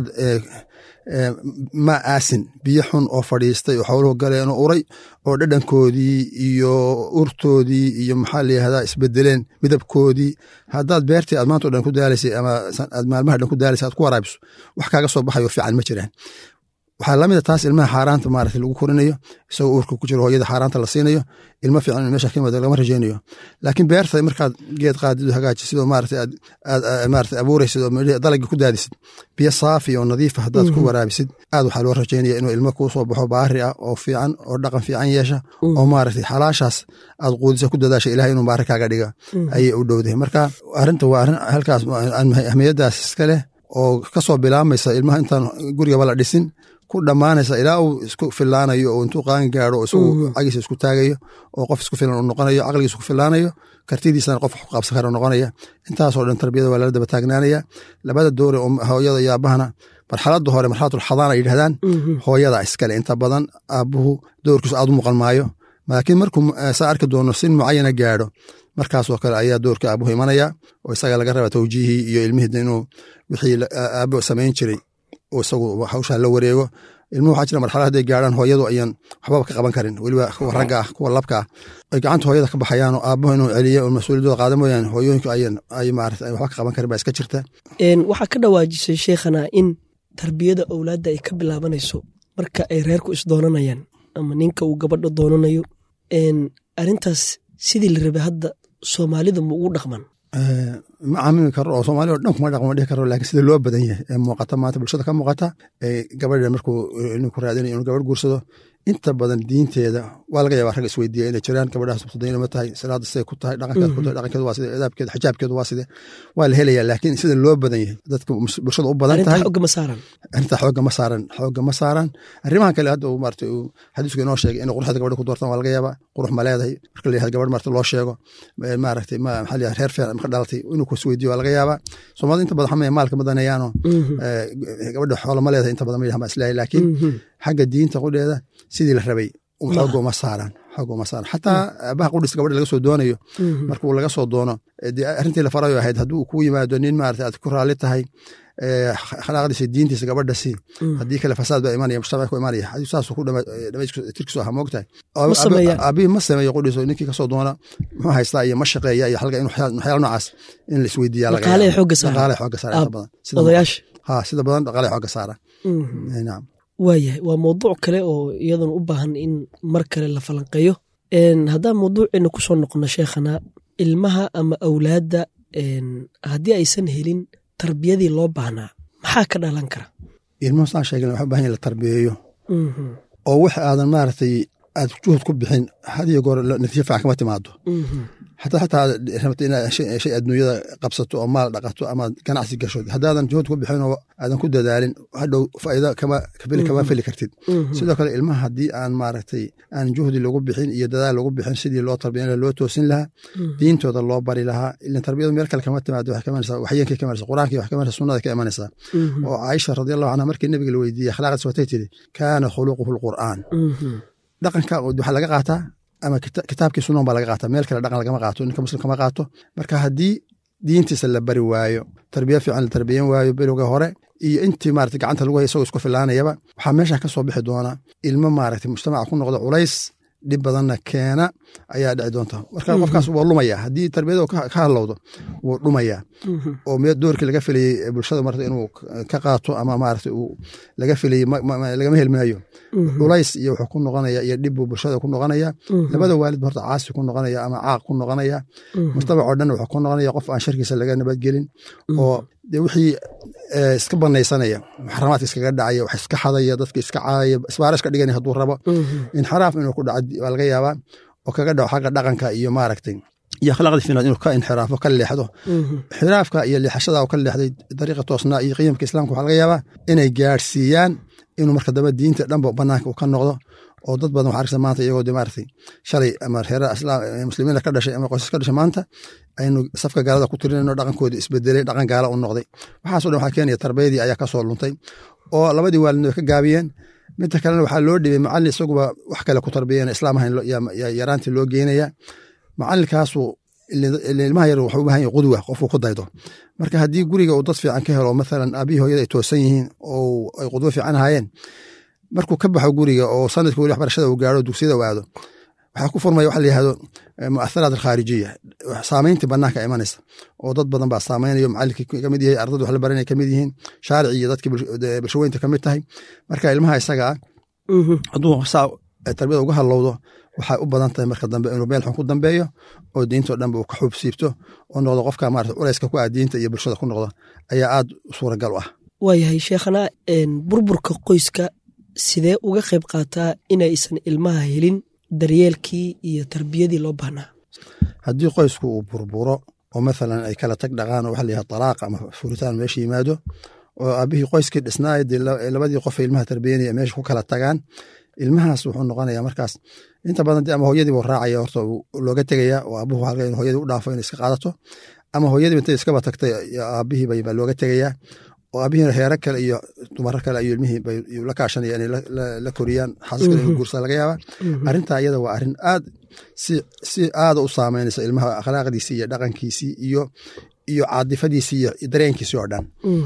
S3: ma aasin biyo xun oo fadhiistay oo xooluhu galeen oo uray oo dhadhankoodii iyo urtoodii iyo maxaa layihahdaa isbedeleen midabkoodii haddaad beertii aad maanta o dhan ku daalaysay ama aad maalmaha dhan ku daalaysay aad ku waraabiso wax kaaga soo baxayo fiican ma jiraan waxaa lamida taas ilmaha xaaraanta maarata lagu korinayo isagoo uurka ku jiro hooyada xaaraanta la siinayo ilmo fiican in meesha ka yimaado lagama rajeynayo laakiin beerta markaad geed qaadido hagaajisid oo maarata aad maarata abuuraysid oo dalagii ku daadisid biyo saafi oo nadiifa haddaad ku waraabisid aad waxaa loo rajeynaya inuu ilmo kuu soo baxo baari ah oo fiican oo dhaqan fiican yeesha oo maarata xalaashaas aad quudisa ku dadaasha ilahay inuu baari kaaga dhiga ayay u dhowdahay marka arrinta waa arrin halkaas ahmiyadaas iska leh oo kasoo bilaamaysa ilmaha intaan gurigaba la dhisin ku dhammaanaysa ilaa uu isku filaanayo oo intuu qaan gaaro isagu cagiisa isku taagayo oo qof isku filan uu noqonayo caqligiisa ku filaanayo kartidiisana qof wax qaabsan kara noqonaya intaasoo dhan tarbiyada waa lala daba taagnaanaya labada doore oo hooyada iyo aabahana marxaladda hore marxalatul xadaan ay yidhahdaan hooyada iskale inta badan aabuhu doorkiisu aad u muuqan maayo laakiin markuu saa arki doono sin mucayana gaadho markaasoo kale ayaa doorka aabuhu imanaya oo isaga laga raba tawjiihii iyo ilmihii inuu wixii aabo samayn jiray oo isagu hawshaa la wareego ilmuhu waxaa jira marxalad hadday gaaraan hooyadu ayaan waxbaba ka qaban karin weliba kuwa ragga ah kuwa labka ah ay gacanta hooyada ka baxayaan oo aabuhu inuu celiyo oo mas-uuliyadooda qaada mooyaane hooyooyinku ayan ay maarata ay waxba ka qaban karin baa iska jirta
S2: waxaa ka dhawaajisay sheekhana in tarbiyada owlaadda ay ka bilaabanayso marka ay reerku isdoonanayaan ama ninka uu gabadha doonanayo arrintaas sidii la rabay hadda soomaalida ma ugu dhaqman
S3: ma caamimi karo oo soomaalida o dhan kuma dhaqmo dhihi karo laakiin sida loo badan yahay ee muuqata maanta bulshada ka muuqata gabadha markuu ninku raadinayo inuu gabadh guursado inta badan diinteeda waa laga yaabaa rag isweydiiya inay jiraan gabadhaas mutadayina ma tahay salaada siday ku tahay dhaqankeed ku tahay dhaqankeedu waa side adaabkeeda xijaabkeedu waa side waa la helayaa laakiin sida loo badan yahay dadka bulshada u badan tahay
S2: xooga ma saaran
S3: arrintaa xooga ma saaran xooga ma saaran arrimahan kale hadda uu maarata uu xadiisku inoo sheegay inay quruxda gabadha ku doortaan waa laga yaabaa qurux ma leedahay marka la yihahdo gabadh maarata loo sheego maaragtay ma maxaa la reer fiican marka dhalatay inuu kuisweydiiyo waa laga yaabaa soomaalida inta badan xamaya maalka madaneeyaano gabadha xoola ma leedahay inta badan ma yidhaha ma islaahay laakiin xagga diinta qudheeda sidii la rabay xooga uma saaraan xooga uma saaran xataa aabaha qudhis gabadha laga soo doonayo markuu laga soo doono dee arrintii la farayo ahayd hadduu kuu yimaado nin maarata aad ku raalli tahay khalaaqdiisa diintiisa gabadha si haddii kale fasaad baa imanaya mujtamac ku imanaya hadii saasuu ku tirkiisu aha moogtahay aabihi ma sameeyo qudhiso ninkii kasoo doona muxuu haystaa iyo ma shaqeeya iyo xalga in waxyaala noocaas in la isweydiiya
S2: dhaqaale xooga saara
S3: dhaqaale xooga saara inta badan
S2: odayaasha
S3: ha sida badan dhaqaale xooga saara nacam
S2: waayahay waa mawduuc kale oo iyaduna u baahan in mar kale la falanqeeyo haddaan mawduuceena ku soo noqono sheekhana ilmaha ama awlaadda haddii aysan helin tarbiyadii loo baahnaa maxaa ka dhalan kara
S3: ilmuhu saan sheegna waxa u bahan yahin la tarbiyeeyo oo wax aadan maaragtay aad juhud ku bixin had iyo goor natiijo fiican kama timaado xataa xataa rabta inaad shay adduunyada qabsato oo maal dhaqato ama ganacsi gasho haddaadan juhud ku bixin oo aadan ku dadaalin hadhow faa'iido kama kafili kama fili kartid sidoo kale ilmaha haddii aan maaragtay aan juhdi lagu bixin iyo dadaal lagu bixin sidii loo tarbiyan lahaa loo toosin lahaa diintooda loo bari lahaa ilan tarbiyadu meel kale kama timaado waxay ka imanaysaa waxyeenkay ka imanaysaa qur-aankii wax ka imanaysaa sunnada ka imanaysaa oo caaisha radiallahu canha markii nabiga la weydiiyey akhlaaqdiis watay tiri kaana khuluquhu lqur'aan dhaqanka waxaa laga qaataa ama kitaabkii sunan baa laga qaata meel kale dhaqan lagama qaato ninka muslim kama qaato marka haddii diintiisa la bari waayo tarbiya fiican la tarbiyan waayo berowga hore iyo intii maarata gacanta lagu hay isagoo isku filaanayaba waxaa meesha ka soo bixi doona ilmo maaragtay mujtamaca ku noqda culays dhib badanna keena ayaa dhici doonta marka qofkaas waa lumaya haddii tarbiyada ka hadlowdo wuu dhumaya oo mee doorkii laga filayey bulshada marata inuu ka qaato ama maarata uu laga filayey lagama helmaayo culays iyo wuxuu ku noqonaya iyo dhib buu bulshada ku noqonaya labada waalid horta caasi ku noqonaya ama caaq ku noqonaya mujtamac oo dhan wuxuu ku noqonaya qof aan sharkiisa laga nabadgelin oo de wixii iska banaysanaya muxaramaadka iskaga dhacaya wax iska xadaya dadka iska caaya isbaara iska dhiganaya hadduu rabo inxiraaf inuu ku dhaco waa laga yaabaa oo kaga dhaco xagga dhaqanka iyo maaragtay iyo akhlaaqdii finaad inuu ka inxiraafo ka leexdo xiraafka iyo leexashada oo ka leexday dariiqa toosnaa iyo qiyamka islaamka waxaa laga yaabaa inay gaadhsiiyaan inuu marka dambe diinta dhanba banaanka uu ka noqdo oo dad badan waxa arkaysa maanta iyagoo de maaragtay shalay ama reeraha islaam muslimiina ka dhashay ama qoysas ka dhashay maanta aynu safka gaalada ku tirinayno dhaqankoodii isbedelay dhaqan gaala u noqday waxaaso dhan waxaa keenaya tarbiyadii ayaa kasoo luntay oo labadii waalidna way ka gaabiyeen midta kalena waxaa loo dhibay macallin isaguba wax kale ku tarbiyeen islaam ahayn yaraantii loo geynaya macallinkaasu ilmaha yar waxuu u bahan yahay qudwa qofku ku daydo marka haddii guriga uu dad fiican ka helo mathalan aabihii hooyada ay toosan yihiin oo ay qudwo fiican hayeen markuu ka baxo guriga oo sanadkii weli waxbarashada uu gaaro dugsiyada u aado waxaa ku furmaya waxa la yihahdo muatharaat alkhaarijiya saamayntii banaanka imanaysa oo dad badan baa saamaynayo macallinkii kamid yahay ardada wax la baranay kamid yihiin shaarici iyo dadkii bulshaweynta kamid tahay marka ilmaha isaga ah hadduu saa tarbiyada uga hadlowdo waxay u badan tahay marka dambe inuu meel xun ku dambeeyo oo diintao dhanba uu ka xuub siibto oo noqdo qofka maarata culayska ku ah diinta iyo bulshada ku noqdo ayaa aad suuragal u ah
S2: waayahay sheekhana burburka qoyska sidee uga qayb qaataa inaysan ilmaha helin daryeelkii iyo tarbiyadii loo baahnaa
S3: haddii qoysku uu burburo oo mathalan ay kala tag dhaqaan oo waxa la yihahda talaaq ama furitaan meesha yimaado oo aabihii qoyskii dhisnaay dee labadii qof ilmaha tarbiyanaya meesha ku kala tagaan ilmahaas wuxuu noqonaya markaas inta badan de ama hooyadiibu raacaya horta looga tegaya oo aabuhu halka in hooyadii u dhaafo inay iska qaadato ama hooyadiiba intay iskaba tagtay aabihiiba baa looga tegaya oo aabihii heero kale iyo dumaro kale ayuu ilmihii bayuu la kaashanaya inay la koriyaan xaasas kale inuu guursa laga yaaba arrintaa iyada waa arrin aad si si aada u saameynaysa ilmaha akhlaaqdiisii iyo dhaqankiisii iyo iyo caadifadiisii iyo dareenkiisii oo dhan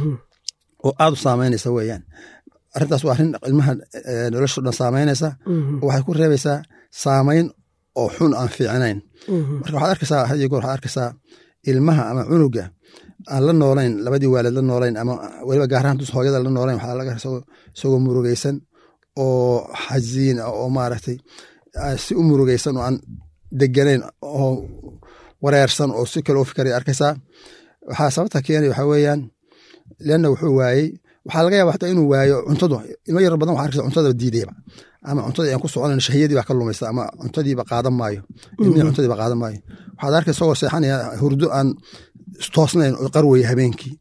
S3: oo aada u saameynaysa weeyaan arrintaas waa arrin ilmaha nolosha dhan saameynaysa oo waxay ku reebaysaa saameyn oo xun aan fiicnayn marka waxaad arkaysaa had iyo goor waxaad arkaysaa ilmaha ama cunuga aan la noolayn labadii waalid la noolayn ama weliba gaarahaan dus hooyada la noolayn waxaa laga isagoo murugaysan oo xasiin oo maaragtay si u murugaysan oo aan deganayn oo wareersan oo si kale u fikray arkaysaa waxaa sababta keenaya waxaa weeyaan leanna wuxuu waayey waxaa laga yaba hataa inuu waayo cuntadu ilmo yar badan waxa arkaysa cuntada diidayba ama cuntadii aan ku soconayn shahiyadii baa ka lumaysa ama cuntadiiba qaadan maayo ilmihii cuntadiiba qaadan maayo waxaad arkay isagoo seexanaya hurdo aan toosnayn oo qarwaya habeenkii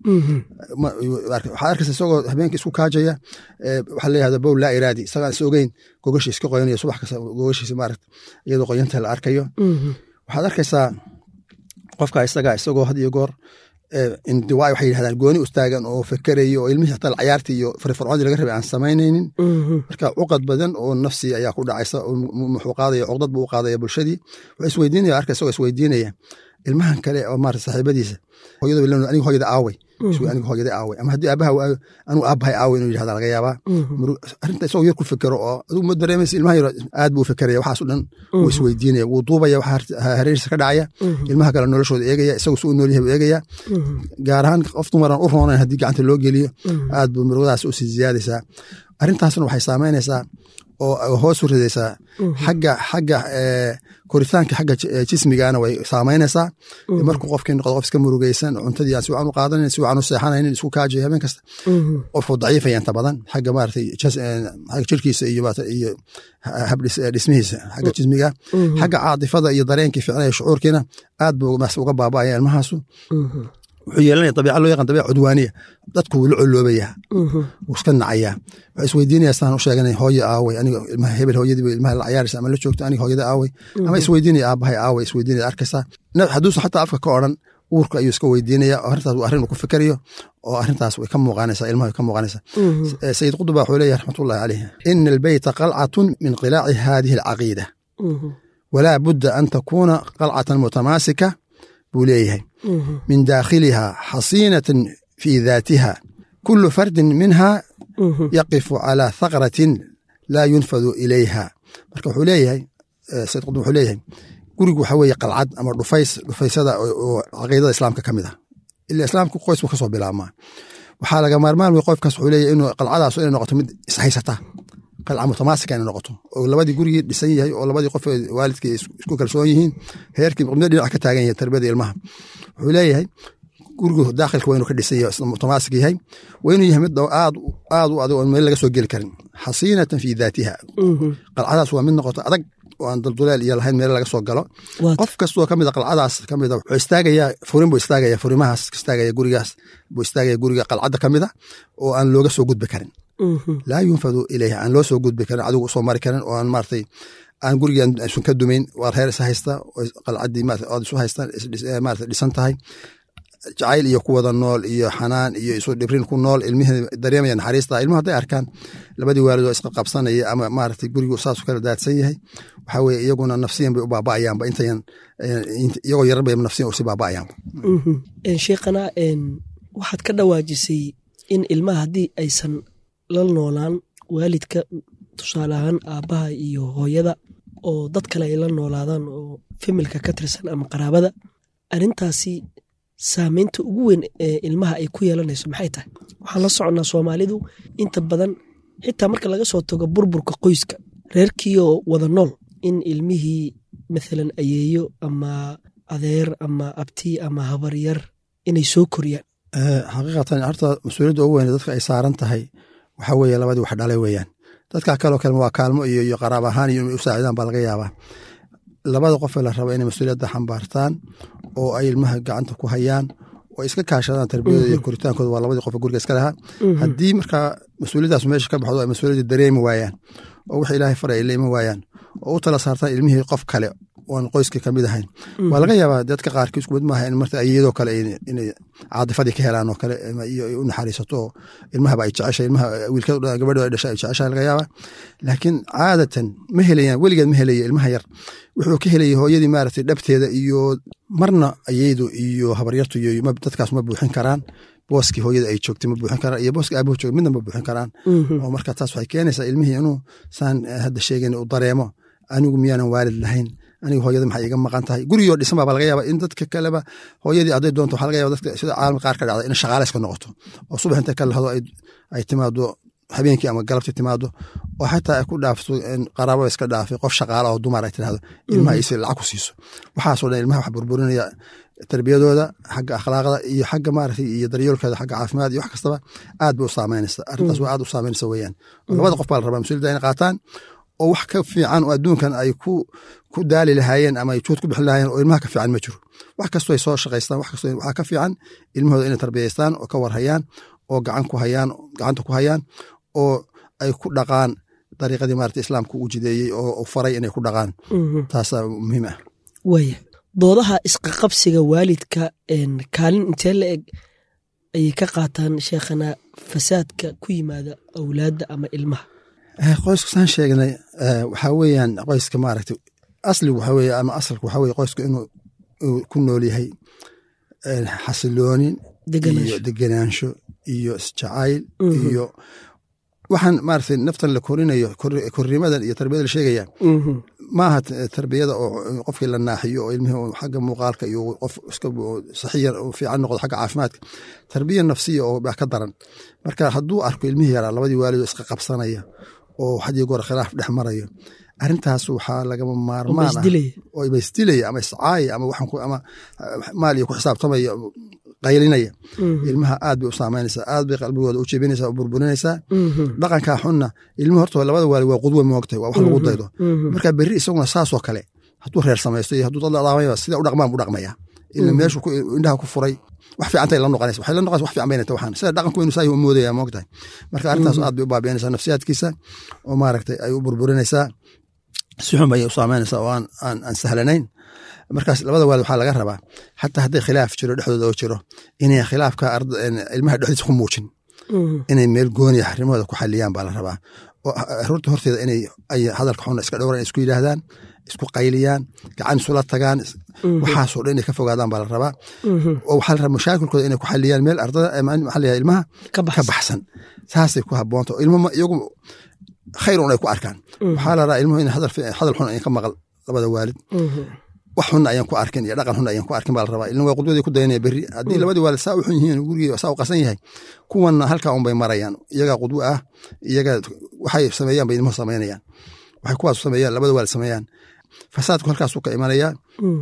S3: waxaad arkaysa isagoo habeenkii isku kaajaya waxaa layihahda bowl laa iraadi isagaan is ogeyn gogashiis ka qoyanayo subax kasta gogashiisa maarata iyadoo qoyanta la arkayo waxaad arkaysaa qofka isaga isagoo had iyo goor indiwaa waxay yidhahdaan gooni ustaagan oo fekerayo oo ilmihii hataa cayaartii iyo farfarcoodii laga rabay aan samaynaynin marka cuqad badan oo nafsi ayaa ku dhacaysa muxuu qaadaya cuqdad buu u qaadaya bulshadii wuxuu isweydiinaya arka isagoo isweydiinaya ilmahan kale oo maarata saaxiibadiisa hooyada aniga hooyada aaway aniga hooyada aaway ama haddii aabaha waayo anigu aabahay aaway inuu yidhahda laga yaabaa arrinta isagoo yar ku fekero oo adigu ma dareemaysa ilmaha yar aad buu fekeraya waxaas o dhan wuu isweydiinaya wuu duubaya waxa hareeriisa ka dhacaya ilmaha kale noloshooda eegaya isagu si u nool yahay buu eegaya gaar ahaan qof dumaran u roonayn haddii gacanta loo geliyo aad buu murugadaas u sii ziyaadaysaa arrintaasna waxay saameynaysaa oo hoos u ridaysaa xagga xagga koritaanka xagga jismigana way saameynaysaa markuu qofkii noqdo qof iska murugaysan cuntadii aan si wacan u qaadanayn si wacan u seexanaynin isku kaajayo habeen kasta qofuu daciifaya inta badan xagga maaragtay xagga jirkiisa iyo iyo dhismihiisa xagga jismiga xagga caadifada iyo dareenkii ficnaya shucuurkiina aad buu uga baaba'aya ilmahaasu wuxuu yeelanaya dabiica loo yaqaan dabiica cudwaaniya dadku wuu la coloobaya wuu iska nacayaa waxaa isweydiinaya saan u sheeganay hooye aaway aniga ilmaha hebel hooyadii ilmaha la cayaaraysa ama la joogto aniga hooyada aaway ama isweydiinaya aabahay aaway isweydiinaya arkaysaa hadduusan xataa afka ka odhan uurka ayuu iska weydiinaya oo arrintaas waa arrin uu ku fikerayo oo arrintaas way ka muuqanaysaa ilmaha way ka muuqanaysaa sayid quduba wuxuu leeyahay raxmatullahi caleyh ina albeyta qalcatun min qilaaci hadihi alcaqiida walaa budda an takuuna qalcatan mutamaasika buu leeyahay min daakhiliha xasiinatan fi daatiha kulu fardin minha yaqifu calaa thaqratin laa yunfadu ilayha marka wuxuu leeyahay sayid qudum wuxuu leeyahay gurigu waxa weeye qalcad ama dhufays dhufaysada oo caqiidada islaamka ka mid ah ila islaamka qoys buu kasoo bilaabmaa waxaa laga maarmaan wey qofkaas wuxuu leeyahay inuu qalcadaas inay noqoto mid ishaysata qalca mutamaasika inay noqoto oo labadii gurigii dhisan yahay oo labadii qof waalidkii isku kalsoon yihiin heerkii qibdo dhinac ka taagan yahay tarbiyada ilmaha wuxuu leeyahay gurigu daakhilka waa inuu ka dhisan yahay mutamaasik yahay waa inuu yahay mid aad aad u adag oo meel laga soo geli karin xasiinatan fi daatiha qalcadaas waa mid noqoto adag oo aan dulduleel iyo lahayn meel laga soo galo qof kastoo kamid a qalcadaas kamid a wuxuu istaagayaa furin buu istaagaya furimahaas istaagaya gurigaas buu istaagaya guriga qalcadda kamid a oo aan looga soo gudbi karin laa yunfadu ilayha aan loo soo gudbi karin adigu usoo mari karin oo aan maratay aan gurigan isun ka dumayn waa reer is haysta qalcadii ood isu haystaan marata dhisan tahay jacayl iyo ku wada nool iyo xanaan iyo isu dhibrin ku nool ilmihii dareemaya naxariista ilmuhu hadday arkaan labadii waalid oo isqa qabsanaya ama maaragtay gurigu saasuu kala daadsan yahay waxaa weye iyaguna nafsiyan bay u baaba'ayaanba intayan iyagoo yarar bay nafsiyan usi baaba'ayaanba
S2: sheekhana waxaad ka dhawaajisay in ilmaha haddii aysan la noolaan waalidka tusaale ahaan aabbaha iyo hooyada oo dad kale ay la noolaadaan oo familka ka tirsan ama qaraabada arrintaasi saameynta ugu weyn ee ilmaha ay ku yeelanayso maxay tahay waxaan la soconnaa soomaalidu inta badan xitaa marka laga soo tago burburka qoyska reerkiioo wada nool in ilmihii mathalan ayeeyo ama adeer ama abti ama habaryar inay soo koriyaan
S3: xaqiiqatan horta mas-uuliyadda ugu weyn dadka ay saaran tahay waxaa weeye labadii wax dhalay weeyaan dadka kaloo kale waa kaalmo iyo iyo qaraab ahaan iyo inay u saacidaan baa laga yaabaa labada qofee la raba inay mas-uuliyadda xambaartaan oo ay ilmaha gacanta ku hayaan oo iska kaashadaan tarbiyadooda iyo koritaankooda waa labadii qof guriga iska lahaa haddii markaa mas-uuliyaddaas meesha ka baxdo ay mas-uuliyaddii dareemi waayaan oo wix ilaahay faray ay la iman waayaan oo u tala saartaan ilmihii qof kale oon qoyskii kamid ahayn waa laga yaabaa dadka qaarkii isku mid maaha in marta iyadoo kale inay caadifadii ka helaan oo kale iyo u naxariisato oo ilmahaba ay jeceshay ilmaha wiilkada gabadho ay dhashay ay jeceshahay laga yaabaa laakiin caadatan ma helayaan weligeed ma helaya ilmaha yar wuxuu ka helayay hooyadii maaragtay dhabteeda iyo marna ayaydu iyo habaryartu iyo dadkaas ma buuxin karaan booskii hooyada ay joogtay ma buuxin karaan iyo booskii aabuhu joogay midna ma buuxin karaan oo marka taas waxay keenaysaa ilmihii inuu saan hadda sheegayn u dareemo anigu miyaanan waalid lahayn aniga hooyada maxay iga maqan tahay gurigoo dhisan baa laga yaaba in dadka kaleba hooyadii hadday doonto waxaa laga yaba dadka sida caalamka qaar ka dhacda in shaqaale iska noqoto oo subax intay ka lahado ay timaado habeenkii ama galabtii timaado oo xataa ay ku dhaafto qaraabo iska dhaafay qof shaqaale oo dumar ay tirahdo ilmaha isi lacag ku siiso waxaasoo dhan ilmaha wax burburinaya tarbiyadooda xagga akhlaaqda iyo xagga maaragtay iyo daryeelkooda xagga caafimaad iyo wax kastaba aad bay u saameynaysa arrintaas waa aad u saameynaysa weeyaan labada qof baa la rabaa mas-uuliyadda inay qaataan oo wax ka fiican oo adduunkan ay ku ku daali lahaayeen ama ay juud ku bixin lahaayeen oo ilmaha ka fiican ma jiro wax kastoo ay soo shaqaystaan wax kastoo waxaa ka fiican ilmahooda inay tarbiyaystaan oo ka warhayaan oo gacan ku hayaan gacanta ku hayaan oo ay ku dhaqaan dariiqadii maarata islaamka uu jideeyey oo faray inay ku dhaqaan taasaa muhiim ah
S2: waaya doodaha isqaqabsiga waalidka kaalin intee la eg ayay ka qaataan sheekhana fasaadka ku yimaada awlaadda ama ilmaha
S3: qoyska saan sheegnay waxaa weeyaan qoyska maaragtay asligu waxaa weye ama asalku waxaa weye qoyska inuu ku nool yahay xasiloonin iyo degenaansho iyo isjacayl iyo waxaan maaragtay naftan la korinayo korrimadan iyo tarbiyada la sheegaya maaha tarbiyada oo qofkii la naaxiyo oo ilmihii xagga muuqaalka iyo qof iska saxiyan fiican noqdo xagga caafimaadka tarbiya nafsiya oo baa ka daran marka hadduu arko ilmihii yaraa labadii waalidoo iska qabsanaya oo hadii goor khilaaf dhex marayo arrintaas waxaa lagama maarmaan ah oo ibaisdilaya ama iscaaya ama ama maal iyo ku xisaabtamaya qaylinaya ilmaha aad bay u saameynaysaa aad bay qalbigooda u jebinaysaa u burburinaysaa dhaqankaa xunna ilmuhu horta labada waali waa qudwe moogtahay waa wax lagu daydo marka berri isaguna saasoo kale hadduu reer samaysto iyo hadduu dad la dhaqmaya sida u dhaqmaan buu dhaqmaya ila meeshu indhaha ku furay wax fiicantay la noqonaysa waxay la noqonaysa wax fiican baynata waxaan sida dhaqanku inuu saayi u moodaya moogtahay marka arrintaas aad bay u baabiinaysaa nafsiyaadkiisa oo maaragtay ay u burburinaysaa si xun bay u saameynaysaa oo aan aan sahlanayn markaas labada waalid waxaa laga rabaa xataa hadday khilaaf jiro dhexdooda oo jiro inay khilaafka ilmaha dhexdiisa ku muujin inay meel gooniya arrimahooda ku xaliyaan baa la rabaa oo aroorta horteeda inay ay hadalka xuna iska dhowran isku yidhaahdaan isku qayliyaan gacan isula tagaan waxaasoo dhan inay ka fogaadaan baa la rabaa oo waxaa la rabaa mashaakilkooda inay ku xaliyaan meel ardada maxaa layahay ilmaha ka baxsan saasay ku habboonta oo ilmo iyagu khayr un ay ku arkaan waxaa la rabaa ilmuhu in hadal xun ayan ka maqal labada waalid wax xunna ayaan ku arkin iyo dhaqan xunna ayaan ku arkin baa la rabaa ilna waa qudwadii ku dayanaya berri haddii labadii waalid saa u xun yihiin gurigii saa u qasan yahay kuwanna halkaa un bay marayaan iyagaa qudwo ah iyaga waxay sameeyaan bay ilmuhu samaynayaan waxay kuwaas sameeyaan labada waalid sameeyaan fasaadku halkaasuu ka imanayaa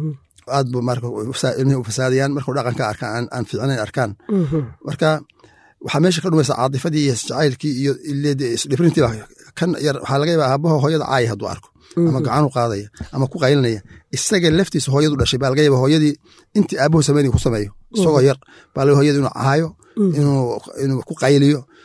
S3: aad bu marka ilmihii u fasaadayaan markuu dhaqanka arkaan aan fiicnayn arkaan marka waxaa meesha ka dhumaysa caadifadii iyo jacaylkii iyo isdhibrintii kan yar waxaa laga yaabaa aabaho hooyada caaya hadduu arko ama gacanu qaadaya ama ku qaylinaya isaga laftiisa hooyadu dhashay baa laga yaaba hooyadii intii aabahu sameynay ku sameeyo isagoo yar baa laga hooyada inuu caayo inuu ku qayliyo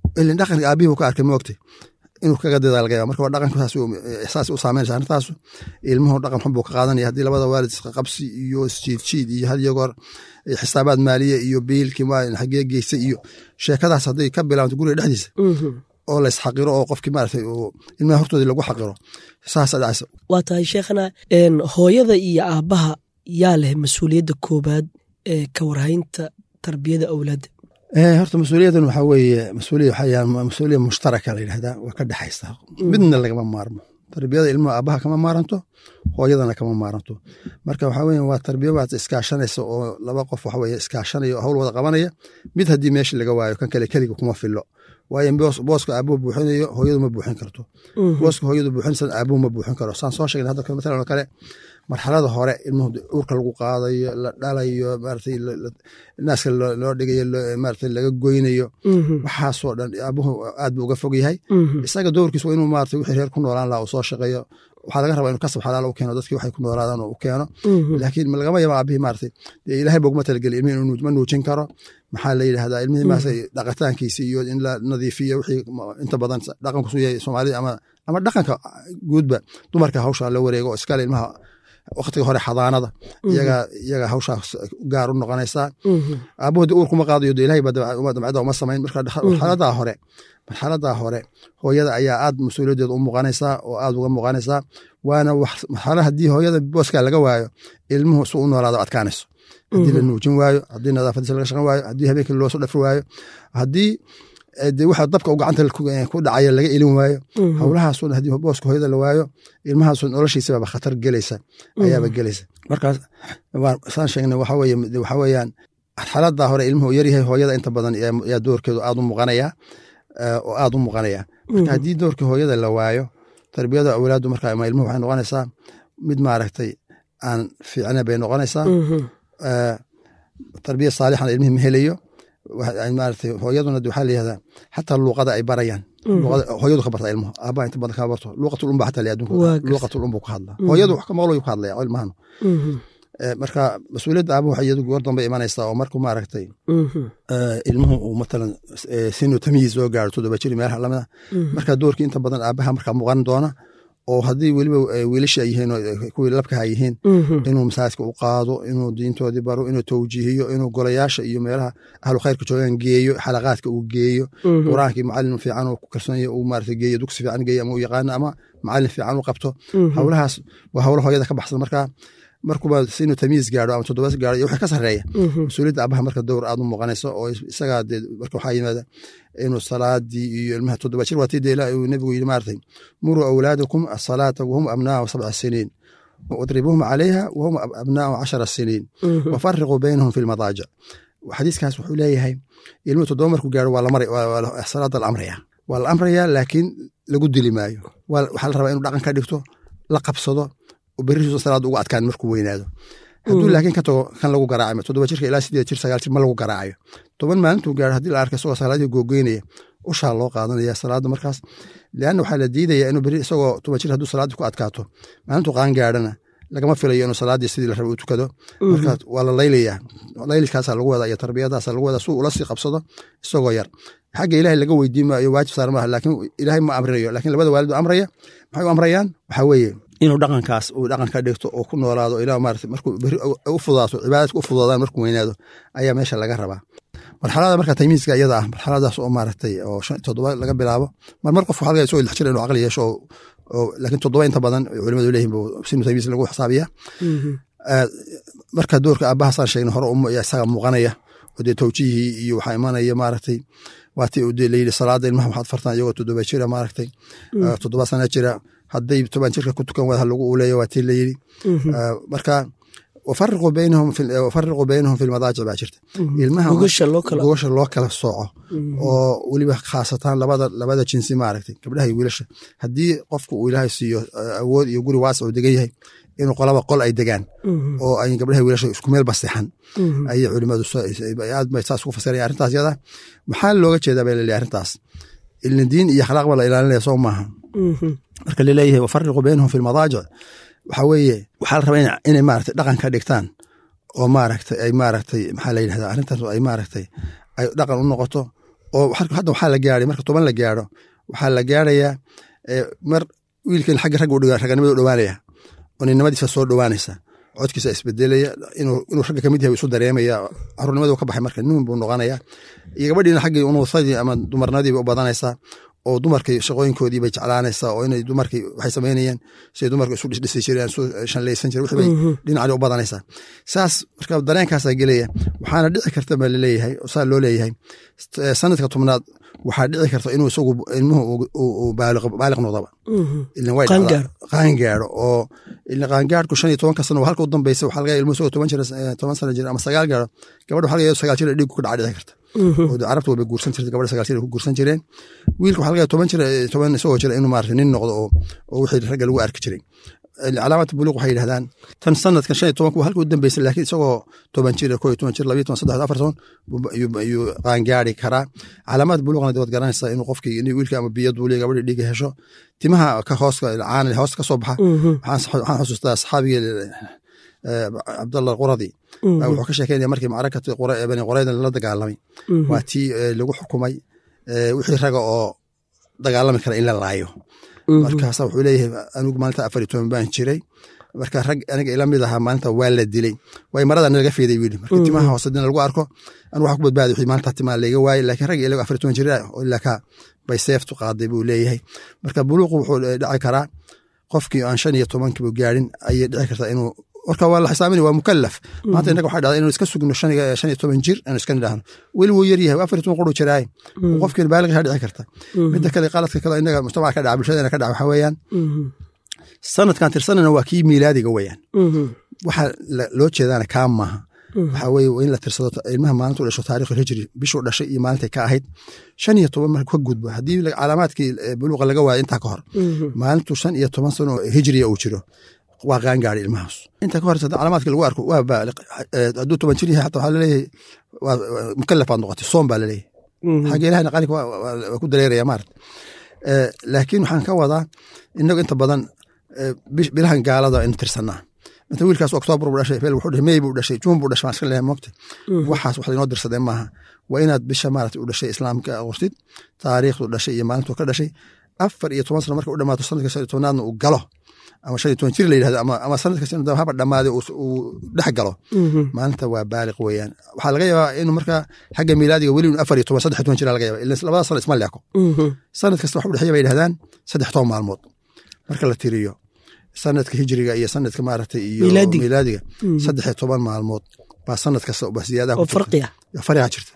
S3: ilin dhaqanka aabihii ka arkay moogtay inuu kaga dadaa laga yaaba marka waa dhaqanka saas u saameynaysa arrintaasu ilmuhu dhaqan xun buu ka qaadanaya haddii labada waalid isqabsi iyo isjiidjiid iyo had iyo goor xisaabaad maaliye iyo biilkii xagee geysay iyo sheekadaas hadday ka bilaabto guriga dhexdiisa oo la isxaqiro oo qofkii maaragtay ilmaha hortoodii lagu xaqiro saasa dhacaysa
S2: waa tahay sheekhana hooyada iyo aabbaha yaa leh mas-uuliyadda koobaad ee ka warhaynta tarbiyada awlaadda
S3: horta mas-uuliyadan waxaa weeye mas-uuliya waxaa mas-uuliya mushtaraka la yidhahdaa waa ka dhexaysa midna lagama maarmo tarbiyada ilmuhu aabbaha kama maaranto hooyadana kama maaranto marka waxaa weye waa tarbiya waad iskaashanaysa oo laba qof waxa weye iskaashanaya oo hawl wada qabanaya mid haddii meesha laga waayo kan kale keliga kuma filo waayo booska aabuhu buuxinayo hooyadu ma buuxin karto booska hooyadu buuxinaysa aabuhu ma buuxin karo saan soo sheegna hadda matalan oo kale marxalada hore ilmuhu uurka lagu qaadayo la dhalayo maratay naaska loo dhigayo maratay laga goynayo waxaasoo dhan aabuhu aad buu uga fog yahay isaga doorkiis waa inuu maratay wixii reer ku noolaan laha uu soo shaqeeyo waxaa laga rabaa inuu kasab xalaal u keeno dadkii waxay ku noolaadaan u keeno laakiin lagama yaba aabihii maratay dee ilaahay boguma talageli ilmihii ma nuujin karo maxaa la yidhahdaa ilmihii maarata dhaqitaankiisi iyo in la nadiifiyo wixii inta badan dhaqanku suu yahay soomaalida ama ama dhaqanka guudba dumarka hawsha la wareego oo iskale ilmaha waktiga hore xadaanada iyaga iyaga hawshaas gaar u noqonaysaa aabahoodi uur kuma qaadayo de ilahay ba damcada uma samayn marka marxaladaa hore marxaladaa hore hooyada ayaa aad mas-uuliyaddeeda u muuqanaysaa oo aad uga muuqanaysaa waana marxala haddii hooyada booskaa laga waayo ilmuhu su u noolaado adkaanayso haddii la nuujin waayo haddii nadaafadiisa laga shaqan waayo haddii habeenkii loo soo dhafri waayo haddii de waxa dabka u gacanta ku dhacaya laga elin waayo howlahaasuna haddii booska hooyada la waayo ilmahaasu noloshiisababa khatar gelaysa ayaaba gelaysa markaas saan sheegna waxa weye waxa weeyaan xaladaa hore ilmuhu yaryahay hooyada inta badan yaa doorkeedu aad u muuqanaya oo aad u muuqanaya marka haddii doorkii hooyada la waayo tarbiyada awlaadu marka ama ilmuhu waxay noqonaysaa mid maaragtay aan fiicna bay noqonaysaa tarbiya saalixana ilmihii ma helayo maarata hooyaduna waxaa layihahdaa xataa luuqada ay barayaan hooyadu ka barta ilmuhu aabbaha inta badan kama barto luuqatul umba xataa adunka luuqatul umbu ka hadla hooyadu wax ka maqlo ka hadlaya ilmahanu marka mas-uuliyadda aabuhu waxay iyadu goor dambe imanaysaa oo markuu maaragtay ilmuhu uu matalan sinu tamyiiz soo gaaro toddoba jiri meelaha lamida marka doorkii inta badan aabaha markaa muuqan doona oo haddii weliba wiilasha yihiin kuwii labkaha yihiin inuu masaajidka u qaado inuu diintoodii baro inuu towjiihiyo inuu golayaasha iyo meelaha ahlu khayrka joogaan geeyo xalaqaadka uu geeyo quraankii macalin fiican uu ku kalsoonaya uu maarata geeyo dugsi fiican geeyo ama u yaqaano ama macalin fiican u qabto howlahaas waa howlo hooyada ka baxsan markaa markuba inuu tamiis gaaro ama toddobaas gaaro iyo wixii ka sarreeya mas-uuliyadda abaha marka dowr aad u muuqanayso oo isagaa dee marka waxaa yimaada inuu salaadii iyo ilmaha toddoba jir waatii dee ilaa uu nebigu yidhi maartay muruu awlaadakum asalaata wahum abnaau sabca siniin wadribuhum calayha wahum abnaau cashara siniin wafariquu baynahum fi lmadaajic xadiiskaas wuxuu leeyahay ilmuhu toddoba markuu gaaro waa lamar salaada la amraya waa la amraya laakiin lagu dili maayo waxaa la rabaa inuu dhaqan ka dhigto la qabsado berrihiisu salaada ugu adkaan markuu weynaado hadduu laakiin ka tago kan lagu garaacayo toddoba jirka ilaa sideed jir sagaal jir ma lagu garaacayo toban maalintuu gaaro haddii la arka isagoo salaadii googeynaya ushaa loo qaadanaya salaada markaas leanna waxaa la diidaya inuu beri isagoo toban jir hadduu salaaddii ku adkaato maalintuu qaan gaarhana lagama filayo inuu salaaddii sidii la raba u tukado marka waa la laylayaa laylkaasaa lagu wadaa iyo tarbiyadaasa lagu wadaa suu ula sii qabsado isagoo yar xagga ilahay laga weydiin maayo waajib saar maaha laakiin ilaahay ma amrinayo laakiin labada waalid amraya maxay u amrayaan waxaa weeye inuu dhaqankaas uu dhaqan ka dhigto oo ku noolaado ilaa maarata markuu beri u fudaato cibaadadka u fudaadaan markuu weynaado ayaa meesha laga rabaa marxalada marka taymiiska iyada ah marxaladaas oo maaragtay oo shan toddoba laga bilaabo mar mar qof waxaa laga soo ilix jira inuu caqli yeesho oo laakiin toddoba inta badan culimadu leeyihin buu sinu taymiis lagu xisaabiya marka doorka aabaha saan sheegna hore isaga muuqanaya oo dee towjihii iyo waxaa imanaya maaragtay waatii uu layidhi salaada ilmaha waxaad fartaan iyagoo toddoba jira maaragtay toddoba sana jira hadday toban jirka ku tukan wada lagu uleeyo waa tii layidhi marka wafariquu baynahum fi lmadaajic baa jirta ilmaha gogasha loo kala sooco oo weliba khaasatan labada labada jinsi maaragtay gabdhaha iyo wiilasha haddii qofku uu ilaahay siiyo awood iyo guri waasic uu degan yahay inuu qolaba qol ay degaan oo ay gabdhaha wiilasha isku meel basixan ayay culimadu aad bay saas ugu fasiraya arrintaas yada maxaa looga jeedaa bay laleeyahay arrintaas ilna diin iyo akhlaaq ba la ilaalinaya soo maaha marka laleeyahay wafariquu baynahum fi lmadaajic waxaa weeye waxaa la rabaa inay maaragtay dhaqan ka dhigtaan oo maaragtay ay maaragtay maxaa la yidhahdaa arrintaas ay maaragtay ay dhaqan u noqoto oo hadda waxaa la gaaray marka toban la gaaro waxaa la gaarayaa mar wiilkan xagga ragga raganimada u dhowaanaya oo ninnimadiisa soo dhowaanaysa codkiisa isbedelaya inuu ragga kamid yahay isu dareemaya carurnimadu ka baxay marka nin buu noqonaya iyo gabadhiina xaggii unuusadii ama dumarnadiiba u badanaysaa oo dumarkii shaqooyinkoodii bay jeclaanaysaa oo inay dumarkii waxay samaynayeen siday dumarka isu dhisdhisi jireen isu shanlaysan jireen wixii bay dhinacii u badanaysaa saas marka dareenkaasaa gelaya waxaana dhici karta baa laleeyahay saa loo leeyahay sanadka tobnaad waxaa dhici karta inuu isagu ilmuhu uu baaliq noqdaba qaangaaro oo qaangaarku shan iyo tobanka sano halka u dambeysa waxaa laga ilmuhu isagoo toban jira toban sano jira ama sagaal gaaro gabadha waxaa laga sagaal jira dhiigu ku dhaca dhici karta oo carabta wayba guursan jirta gabadha sagaal jira ku guursan jireen wiilka waxaa laga toban jira toban isagoo jira inuu maarata nin noqdo oo oo wixii ragga lagu arki jiray calaamata buluuq waxay yidhahdaan tan sanadkan shan iyo tobanku halka u dambeysa laakiin isagoo toban jir koo iyo toban jir labiyo toban saddex afar toban ayuu qaangaari karaa calaamad buluuqna dawad garanaysaa inuu qofkii in wiilka ama biyo duuliya gabadhi dhiiga hesho timaha ka hooska caana hoos ka soo baxa waxaan xusuustaa saxaabigii cabdallah quradi wuxuu ka sheekeynaya markii macrakati bani qurayda la dagaalamay waa tii lagu xukumay wixii raga oo dagaalami kara in la laayo markaasa wuxuu leeyahay anigu maalinta afar iyo toban baan jiray marka rag aniga ila mid ahaa maalinta waa la dilay way marada nalaga feeday wiili marka timaha hoose dina lagu arko anu waxa ku badbaadi wixii maalinta timaha layga waayey laakiin rag ilago afar iyo toban jira oo ilaa ka bay seeftu qaaday buu leeyahay marka buluuqu wuxuu dhici karaa qofkii aan shan iyo tobankiibu gaarin ayay dhici kartaa inuu warka waa la xisaabinaya waa mukalaf maanta innaga waxaa dhacda inuu iska sugno shan iyo toban jir aanu iska nidhaahno weli wuu yar yahay afar iyo toban quru jiraaye qofkiina baaliqishaa dhici karta midda kale qaladka kale innaga mujtamaca ka dhaca bulshadana ka dhaca waxaa weeyaan sanadkan tirsanana waa kii miilaadiga weeyaan waxa loo jeedaana kaa maaha waxaa weye in la tirsado ilmaha maalintu dhasho taarikh hijri bishuu dhashay iyo maalintay ka ahayd shan iyo toban marka ka gudbo haddii calaamaadkii buluuqa laga waayo intaa ka hor maalintu shan iyo toban sano hijriya uu jiro waa qaangaari ilmahaas inta ka horeysa calaamaadka lagu arko waa baaliq hadduu toban jir yahay xata waxaa laleeyahay waa mukalaf baad noqotay soom baa laleeyahay xagga ilahana qalinka waa ku dareeraya maarata laakiin waxaan ka wadaa inagu inta badan bilahan gaalada in tirsanaa mata wiilkaas oktoobar buu dhashay feel wuxuu dhashay mey buu dhashay juun buu dhashay maan iska leeyahay moogta waxaas wax lainoo dirsadee maaha waa inaad bisha maarata u dhashay islaamka qortid taariikhdu dhashay iyo maalintu ka dhashay afar iyo toban sano marka u dhamaato sanadka shan iyo tobnaadna uu galo ama shan iyo toban jir la yidhahdo ama sanadka haba dhamaaday uu dhex galo maalinta waa baaliq weeyaan waxaa laga yaabaa inuu markaa xagga miilaadiga weli afar iyo toban saddex iyo toban jira laga yaaba ila labada sano isma leeko sanad kasta wax u dhexeeya bay yidhahdaan saddex toban maalmood marka la tiriyo sanadka hijriga iyo sanadka maaragtay iyo miilaadiga saddex iyo toban maalmood baa sanad kasta ba siyaadaha fariga jirta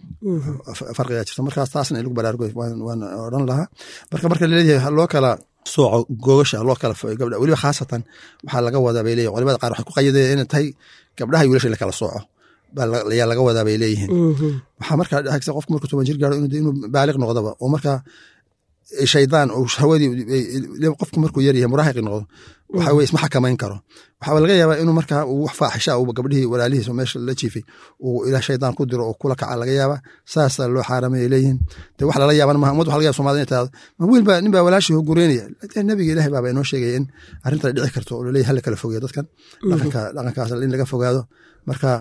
S3: farqiga jirta markaas taasna in lagu baraarugo waan odhan lahaa marka marka laleeyahay loo kala sooco googasha loo kala gabdha weliba khaasatan waxaa laga wadaa bay leeyihin culimada qaar waxay ku qayadeen inay tahay gabdhaha wiilasha in la kala sooco ayaa laga wadaa bay leeyihiin waxaa markaa dhexaysa qofku markuu toban jir gaaro inuu baaliq noqdaba oo markaa shaydaan oo hawadii qofku markuu yar yahay muraahiqi noqdo waxa weye isma xakamayn karo waxaa laga yaabaa inuu markaa uu wax faaxisha uu gabdhihii walaalihiis oo meesha la jiifay uu ilaah shaydaan ku diro oo kula kaca laga yaabaa saasaa loo xaaramay leeyihiin de wax lala yaaban maha umad waxa laga yaba somalida inay tahdo ma wiil baa nin baa walaashii hogureynaya nabiga ilahi baaba inoo sheegaya in arrinta dhici karto oo laleeyahy hala kala fogeeyo dadkan dhaqanka dhaqankaas in laga fogaado marka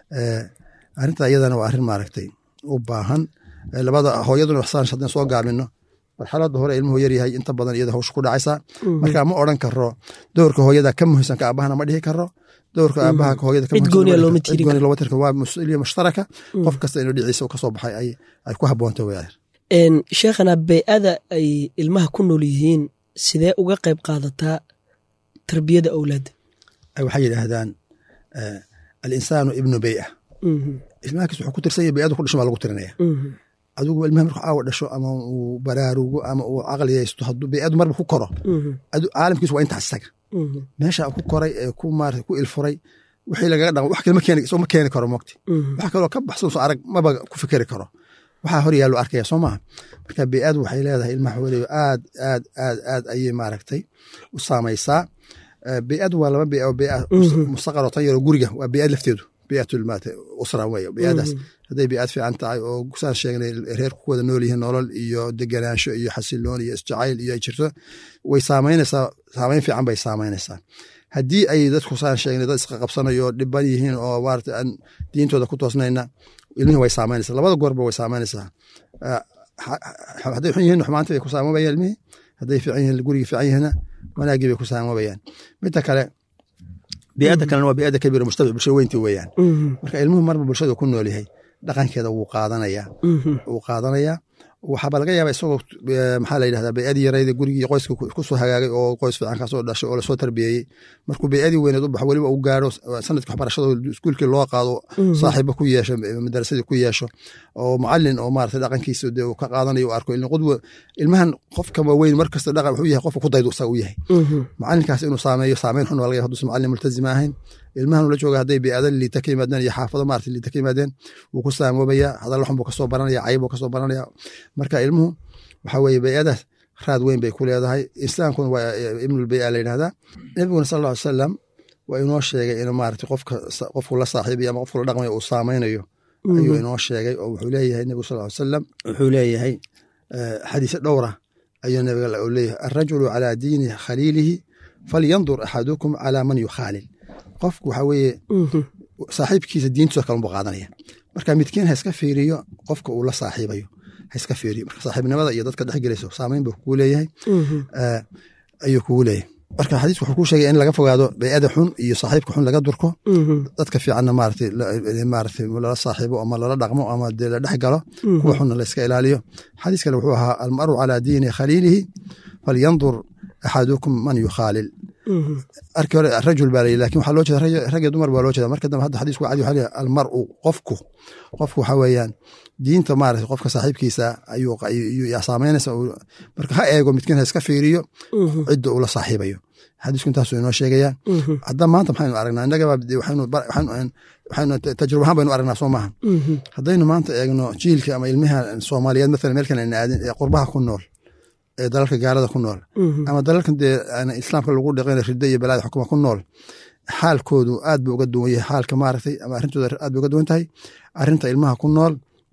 S3: arrinta iyadana waa arrin maaragtay u baahan labada hooyaduna waxsaan haddaan soo gaabino marxalada hore ilmuhu yaryahay inta badan iyada hawsha ku dhacaysaa marka ma odran karo doorka hooyada ka muhiimsan ka aabahana ma dhihi karo doorka aabaha hooyada waa mas-uuliya mushtaraka qof kasta inuu dhiciisa kasoo baxay ay ku habboonta weyaan
S2: sheekhana bey-ada ay ilmaha ku nool yihiin sidee uga qayb qaadataa tarbiyada awlaadda
S3: waxay yidhaahdaan alinsaanu ibnu bey-a ilmahakiis wuxuu ku tirsanya bey-adu ku dhashan baa lagu tirinaya adigu ilmaha markuu caawa dhasho ama uu baraarugo ama uu caqliyaysto hadduu bey-adu marba ku koro caalamkiisu waa intaas isaga meesha ku koray ee ku maarata ku ilfuray wixii lagaga dhaqmo wax kale ma keeni isagoo ma keeni karo mogti wax kaloo ka baxsan soo arag maba ku fikeri karo waxaa hor yaallo arkaya soo maaha marka bey-adu waxay leedahay ilmaha weliba aad aad aad aad ayay maaragtay u saamaysaa bey-adu waa laba bey oo bey mustaqaroo tan yaroo guriga waa bey-ad lafteedu beyatulmaata usra wey beyadaas hadday beyad fiican tahay oo saan sheegnay reerku ku wada nool yihiin nolol iyo deganaansho iyo xasiloon iyo isjacayl iyo ay jirto way saamaynaysaa saamayn fiican bay saamaynaysaa haddii ay dadku saan sheegnay dad isqaqabsanayo oo dhiban yihiin oo maarata aan diintooda ku toosnayna ilmihii way saameynaysaa labada goorba way saameynaysaa hadday xun yihiin xumaantii bay ku saamoobayaan ilmihii hadday fiican yihiin gurigii fiican yihiinna wanaagii bay ku saamoobayaan midda kale bii'adda kalena waa bii'adda kabiira mujtamac bulshada weyntii weeyaan marka ilmuhu marba bulshada ku nool yahay dhaqankeeda wuu qaadanayaa wuu qaadanayaa waxaaba laga yaaba isagoo maxaa la yidhahdaa bayadii yarayda gurigii qoyska kusoo hagaagay oo qoys fiican kasoo dhashay oo lasoo tarbiyeeyey markuu bayadii weyneed u baxo weliba uu gaaro sanadkii waxbarashada iskuulkii loo qaado saaxiiba ku yeesho madarasadii ku yeesho oo macalin oo maarata dhaqankiisa dee uu ka qaadanayo u arko qudwa ilmahan qofka waaweyn markasta dhaqan wuxuu yahay qofka ku daydu isaga u yahay macalinkaas inuu saameeyo saameyn xun waa laga yahay haduusan macalin multazima ahayn ilmahan ula jooga hadday bii'ada liita ka yimaadeen iyo xaafado maarata liita ka yimaadeen wuu ku saamoobayaa hadalla xun buu kasoo baranaya cayb buu kasoo baranaya marka ilmuhu waxa weeye bii'adaas raad weyn bay ku leedahay islaamkuna waa ibnulbii'a la yidhahdaa nebiguna sal alla ly salam waa inoo sheegay in maarata qofka qofku la saaxiibayo ama qofku la dhaqmayo uu saameynayo ayuu inoo sheegay oo wuxuu leeyahay nebigu sal ly salam wuxuu leeyahay xadiise dhowra ayuu nebiga leeyahay alrajulu calaa diini khaliilihi falyandur axadukum calaa man yukhaalil qofku waxa weeye saaxiibkiisa diintiisa kalun buu qaadanaya marka midkiin ha iska fiiriyo qofka uu la saaxiibayo ha iska fiiriyo marka saaxiibnimada iyo dadka dhex gelayso saameyn buu kugu leeyahay ayuu kugu leeyahay marka xadiis wuxuu ku sheegay in laga fogaado bay'ada xun iyo saaxiibka xun laga durko dadka fiicanna maaragtay maaragtay lala saaxiibo ama lala dhaqmo ama dee la dhex galo kuwa xunna la iska ilaaliyo xadiis kale wuxuu ahaa almaru calaa diini khaliilihi falyandur axadukum man yukhaalil arkii hore rajul baa layihi lakin waxaa loo jeeda rag iyo dumar baa loo jeeda marka dambe hadda xadiisku cadi waxa leeyahay almaru qofku qofku waxa weeyaan diinta maarata qofka saaxiibkiisa ayuu yaa saameynaysa marka ha eego midkiin ha iska fiiriyo cidda uu la saaxiibayo xadiisku intaasuu inoo sheegaya hadda maanta maxaynu aragnaa innagaba waxaynu tajruba ahaan baynu aragnaa soo maaha haddaynu maanta eegno jiilka ama ilmaha soomaaliyeed mathalan meelkan ayna aadin ee qurbaha ku nool ee dalalka gaalada ku nool ama dalalkan dee islaamka lagu dhaqan ridda iyo balaada xukuma ku nool xaalkoodu aad buu uga duwan yahay xaalka maaragtay ama arrintooda aad bay uga duwan tahay arrinta ilmaha ku nool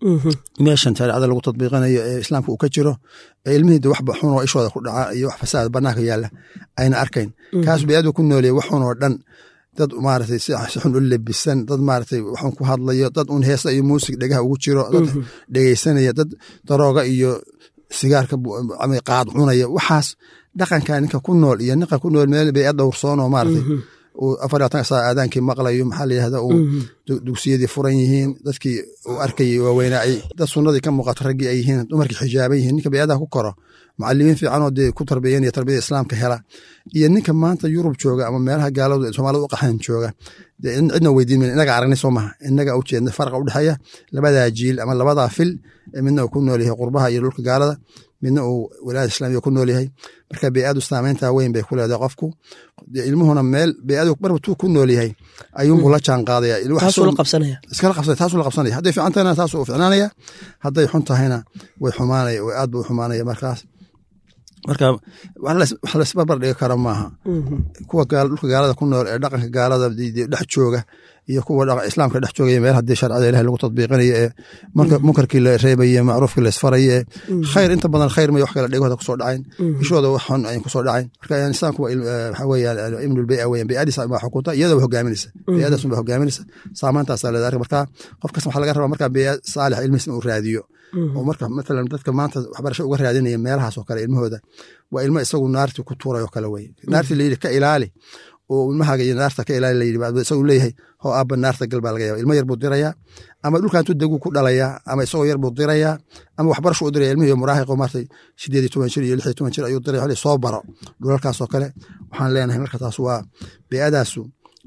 S3: meeshan shareecada lagu tadbiiqanayo ee islaamka uu ka jiro ee ilmihii de waxba xun oo ishooda ku dhaca iyo wax fasaad banaanka yaalla ayna arkayn kaas bayadu ku nooleya wax xun oo dhan dad maaragtay si xun u lebisan dad maaragtay waxun ku hadlayo dad un heesa iyo muusig dhegaha ugu jiro dad dhegeysanaya dad darooga iyo sigaarka qaad cunaya waxaas dhaqanka ninka ku nool iyo ninka ku nool meel bay dhowrsoon oo maaragtay afar labaatan saa aadaankii maqlayo maxaa la yihahda uu dugsiyadii furan yihiin dadkii uu arkayay waaweynaacay dad sunnadii ka muuqato raggii ay yihiin dumarkii xijaaban yihiin ninka bayadaha ku koro macalimiin fiicanoo dee ku tarbiyanaya tarbiyada islaamka hela iyo ninka maanta yurub jooga ama meelaha gaaladu soomaalida u qaxan jooga cidna weydiin mayna inaga aragnay soo maha inaga u jeedna farqa u dhexeeya labadaa jiil ama labadaa fil midna uu ku nool yahay qurbaha iyo dhulka gaalada midna uu walaada islamiga ku nool yahay marka beyadu saameynta weyn bay ku leedahay qofku ilmuhuna meel beyadu marba tuu ku nool yahay ayuunbuu la jaan qaadaya
S2: taasuu la qabsanaya
S3: iskala qabsanaya taasuu la qabsanaya hadday fiican tahayna taasuu u ficnaanaya hadday xun tahayna way xumaanaya way aad buu u xumaanaya markaas marka wax laisbarbar dhigi kara maaha kuwa dhulka gaalada ku nool ee dhaqanka gaalada dhex jooga iyo kuwa islaamka dhex joogaya meel haddii sharcada ilahi lagu tadbiiqinayo ee munkarkii la reebaye macruufkii la isfaraye ee khayr inta badan khayr may wax kale dhegooda kusoo dhacayn ishooda wax xun ayn kusoo dhacayn marka islaamku waxa weeyaan ibnul bey'a weyan bey'adiisa baa xukunta iyada waa hogaaminaysa bey'adaas baa hogaaminaysa saameyntaasaa leedahay marka qof kasta waxaa laga rabaa marka bey'a saalix ilmihiisna uu raadiyo oo marka matalan dadka maanta waxbarasho uga raadinaya meelahaas oo kale ilmahooda waa ilmo isagu naartii ku tuuray oo kale weye naartii layidhi ka ilaali oo ilmahaaga iyo naarta ka ilaali layidhi isagu leeyahay hoo aabba naarta gal baa laga yaba ilmo yar buu dirayaa ama dhulka intuu deguu ku dhalayaa ama isagoo yar buu dirayaa ama waxbarasho u diraya ilmihii muraahiqo maartay sideed iyo toban jir iyo lix iyo toban jir ayuu diraya xoli soo baro dhulalkaas oo kale waxaan leenahay marka taas waa bey'adaasu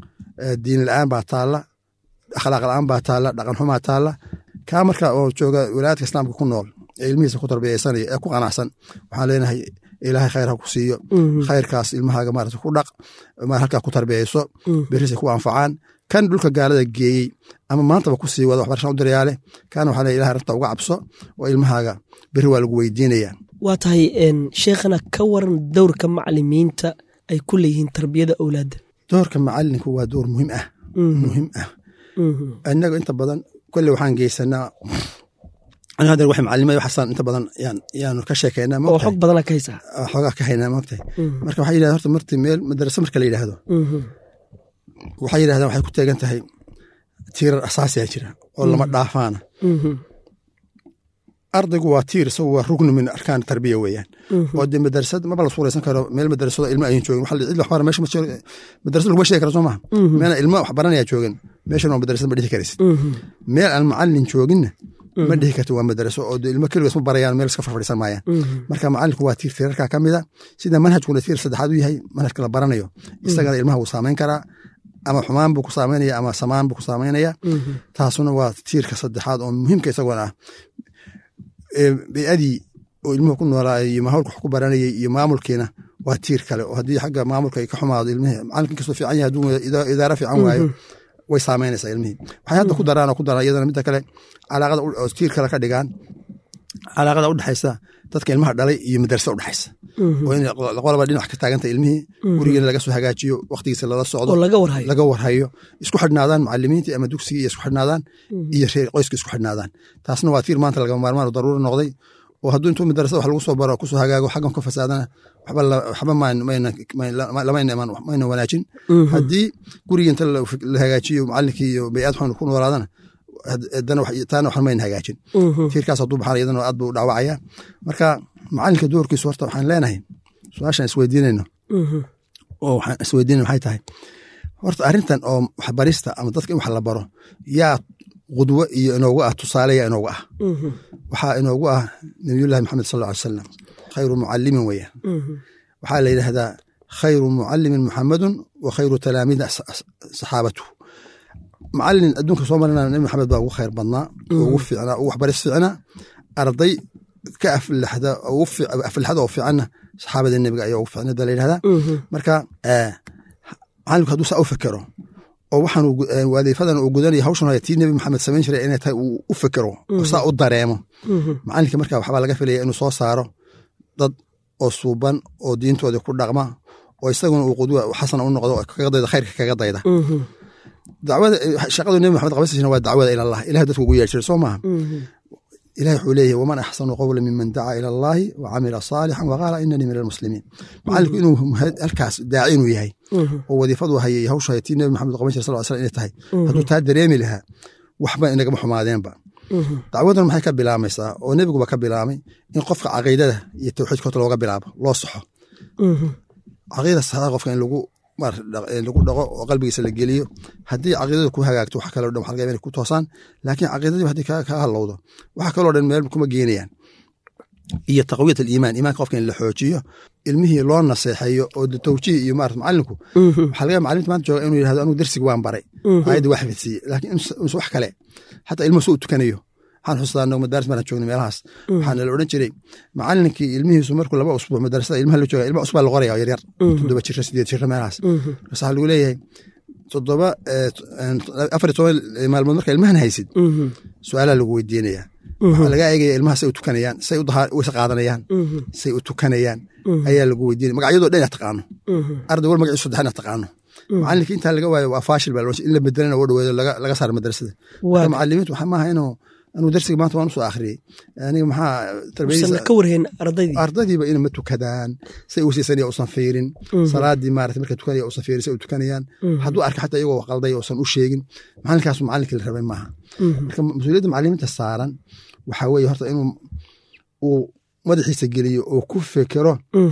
S3: diin la-aan baa taalla akhlaaq la-aan baa taalla dhaqan xumaa taalla kaa marka oo jooga walaayadka islaamka ku nool ee ilmihiisa ku tarbiyaysanaya ee ku qanacsan waxaan leenahay ilaahay khayr ha ku siiyo khayrkaas ilmahaaga maarata ku dhaq halkaa ku tarbiyayso berisa ku anfacaan kan dhulka gaalada geeyey ama maantaba ku sii wada waxbarashaan u dirayaale kaana waxaa leeyahay ilahay rabta uga cabso oo ilmahaaga beri waa lagu weydiinaya
S2: waa tahay sheekhana ka waran dowrka macalimiinta ay ku leeyihiin tarbiyada owlaadda
S3: doorka macalinku waa door muhiim ah muhiim ah innaga inta badan kolle waxaan geysanaa aniga haddeer waxay macalimada waxaasaan inta badan yaan yaanu ka sheekeynaa
S2: oo
S3: maogtahay
S2: xog badana ka haysaa
S3: xoogaa ka haynaa maogtahay marka waxay yidhahda horta marti meel madraso marka la yidhaahdo waxay yidhahdaan waxay ku teegan tahay tiirar asaasiya jira oo lama dhaafaana ardaygu waa tiir isagu waa rugnu min arkaan tarbiya weeyaan oo dee madrasad maba la suuraysan karo meel madrasado ilmo ayan joogin waxa cid waxbara meesha ma jiro madrasad laguma sheegi karo soo maha meel ilmo wax baranaya joogin meeshan waa madrasad ma dhihi karaysid meel aan macallin jooginna ma dhihi karto waa madraso oo dee ilmo keligoos ma barayaan meel iska farfadhiisan maayaan marka macallinku waa tiir tiirarkaa ka mida sida manhajkuna tiir saddexaad u yahay manhajka la baranayo isagana ilmaha wuu saamayn karaa ama xumaan buu ku saameynaya ama samaan buu ku saameynaya taasuna waa tiirka saddexaad oo muhiimka isaguna ah beyadii oo ilmuhu ku noolaayay iyo mahawlka wax ku baranayay iyo maamulkiina waa tiir kale oo haddii xagga maamulka ay ka xumaado ilmihii macallinka inkastoo fiican yahay hadduu idaaro fiican waayo way saameynaysaa ilmihii waxay hadda ku daraan oo ku daraan iyadana midda kale calaaqada oo tiir kale ka dhigaan calaaqada udhexaysa dadka ilmaha dhalay iyo madrasada udhexaysa oo in qolaba dhinac ka taaganta ilmihii gurigeena laga soo hagaajiyo waktigiisa lala socdo
S2: oo laga warhayo
S3: laga warhayo isku xidhnaadaan macalimiintii ama dugsigii iyo isku xidhnaadaan iyo reer qoyska isku xidhnaadaan taasna waa tiir maanta lagama maarmaan oo daruuri noqday oo hadduu intuu madrasada wax lagu soo baro kusoo hagaago xaggan ka fasaadana waxba waxba lamayna iman mayna wanaajin haddii gurigii inta la hagaajiyo macallinkii iyo bay'ad xun ku noolaadana taana waxan mayna hagaajin tiirkaas hadduu baxaan iyadana aad buu dhaawacaya marka macallinka doorkiisu horta waxaan leenahay su-aashaan isweydiinayno oo waxaan isweydiinayno waxay tahay horta arrintan oo waxbarista ama dadka in wax la baro yaa qudwo iyo inoogu ah tusaaleya inoogu ah waxaa inoogu ah nabiyullahi maxamed sal alla alay salam khayru mucallimin weeyaan waxaa la yidhaahdaa khayru mucallimin muxamedun wa khayru talaamiida saxaabatu macallin adduunka soo marina nabi maxamed baa ugu khayr badnaa ugu fiicnaa ugu waxbaris fiicnaa arday ka aflaxda aflaxda oo fiicanna saxaabada nebiga ayaa ugu fiicnada la yidhahdaa marka macallinku hadduu saa u fekero oo waxaan waadiifadan uu gudanaya hawshan hore tii nebi maxamed samayn jiray inay tahay uu u fekero oo saa u dareemo macallinka marka waxbaa laga filaya inuu soo saaro dad oo suuban oo diintooda ku dhaqma oo isaguna uu qudwa xasana u noqdo kaga dayda khayrka kaga dayda dacwada shaqadu nebi maxamed qabasashana waa dacwada ila allah ilahay dadku ugu yeer jiray soo maaha ilahi wuxuu leeyahy waman axsanu qowla miman dacaa ila allahi wa camila saalixan waqaala inanii min almuslimiin macallinku inuu halkaas daaci inuu yahay oo wadiifadu hayay hawshu hayay tii nebi maxamed qaban jira sal slam inay tahay hadduu taa dareemi lahaa waxba inagama xumaadeenba dacwadan maxay ka bilaamaysaa oo nebiguba ka bilaamay in qofka caqiidada iyo tawxiidka horta looga bilaabo loo soxo caqiida saxda qofka in lagu lagu dhaqo oo qalbigiisa la geliyo haddii caqiidada ku hagaagto wax kaleo dhan waxa laga inay ku toosaan laakiin caqiidadii haddii ka halowdo waxa kaloo dhan meel kuma geenayaan iyo taqwiyat aliimaan iimaanka qofka in la xoojiyo ilmihii loo naseexeeyo oo tawjiih iyo maarata macallinku waxaa laga macalimta maanta jooga inuu yidhahdo anigu darsiga waan baray aayadda waa xifidsiiye laakiin inse wax kale xataa ilmuhu soo u tukanayo waxaan xustaa anagu madaaris maraan joognay meelahaas waxaana la odhan jiray macallinkii ilmihiisu markuu laba usbuuc madarasada ilmaha la jooga ilmaha usbaa la qoraya oo yaryar toddoba jira sideed jira meelahaas markaas waxaa lagu leeyahay toddoba afar iyo toban maalmood marka ilmahan haysid su-aalaa lagu weydiinaya waxaa laga eegaya ilmaha say u tukanayaan say wayse qaadanayaan say u tukanayaan ayaa lagu weydiinaya magacyadoo dhan inaad taqaano arday wal magaciisu saddex inaad taqaano macallinkii intaa laga waayo waa faashil baa in la bedelana oo dhaweedo laga saaro madrasada marka macalimiintu waxaa maaha inuu anuu darsiga maanta waan usoo akhriyey aniga maxaa
S2: ka warheen ardaydii
S3: ardaydiiba ina ma tukadaan say u siisanaya usan fiirin salaadii maarata marka tukanaya usan fiirin say u tukanayaan hadduu arka xataa iyagoo qalday usan u sheegin macalinkaasu macalinkii la rabay maaha marka mas-uuliyadda macalimiinta saaran waxaa weeye horta inuu uu madaxiisa geliyo oo ku fekero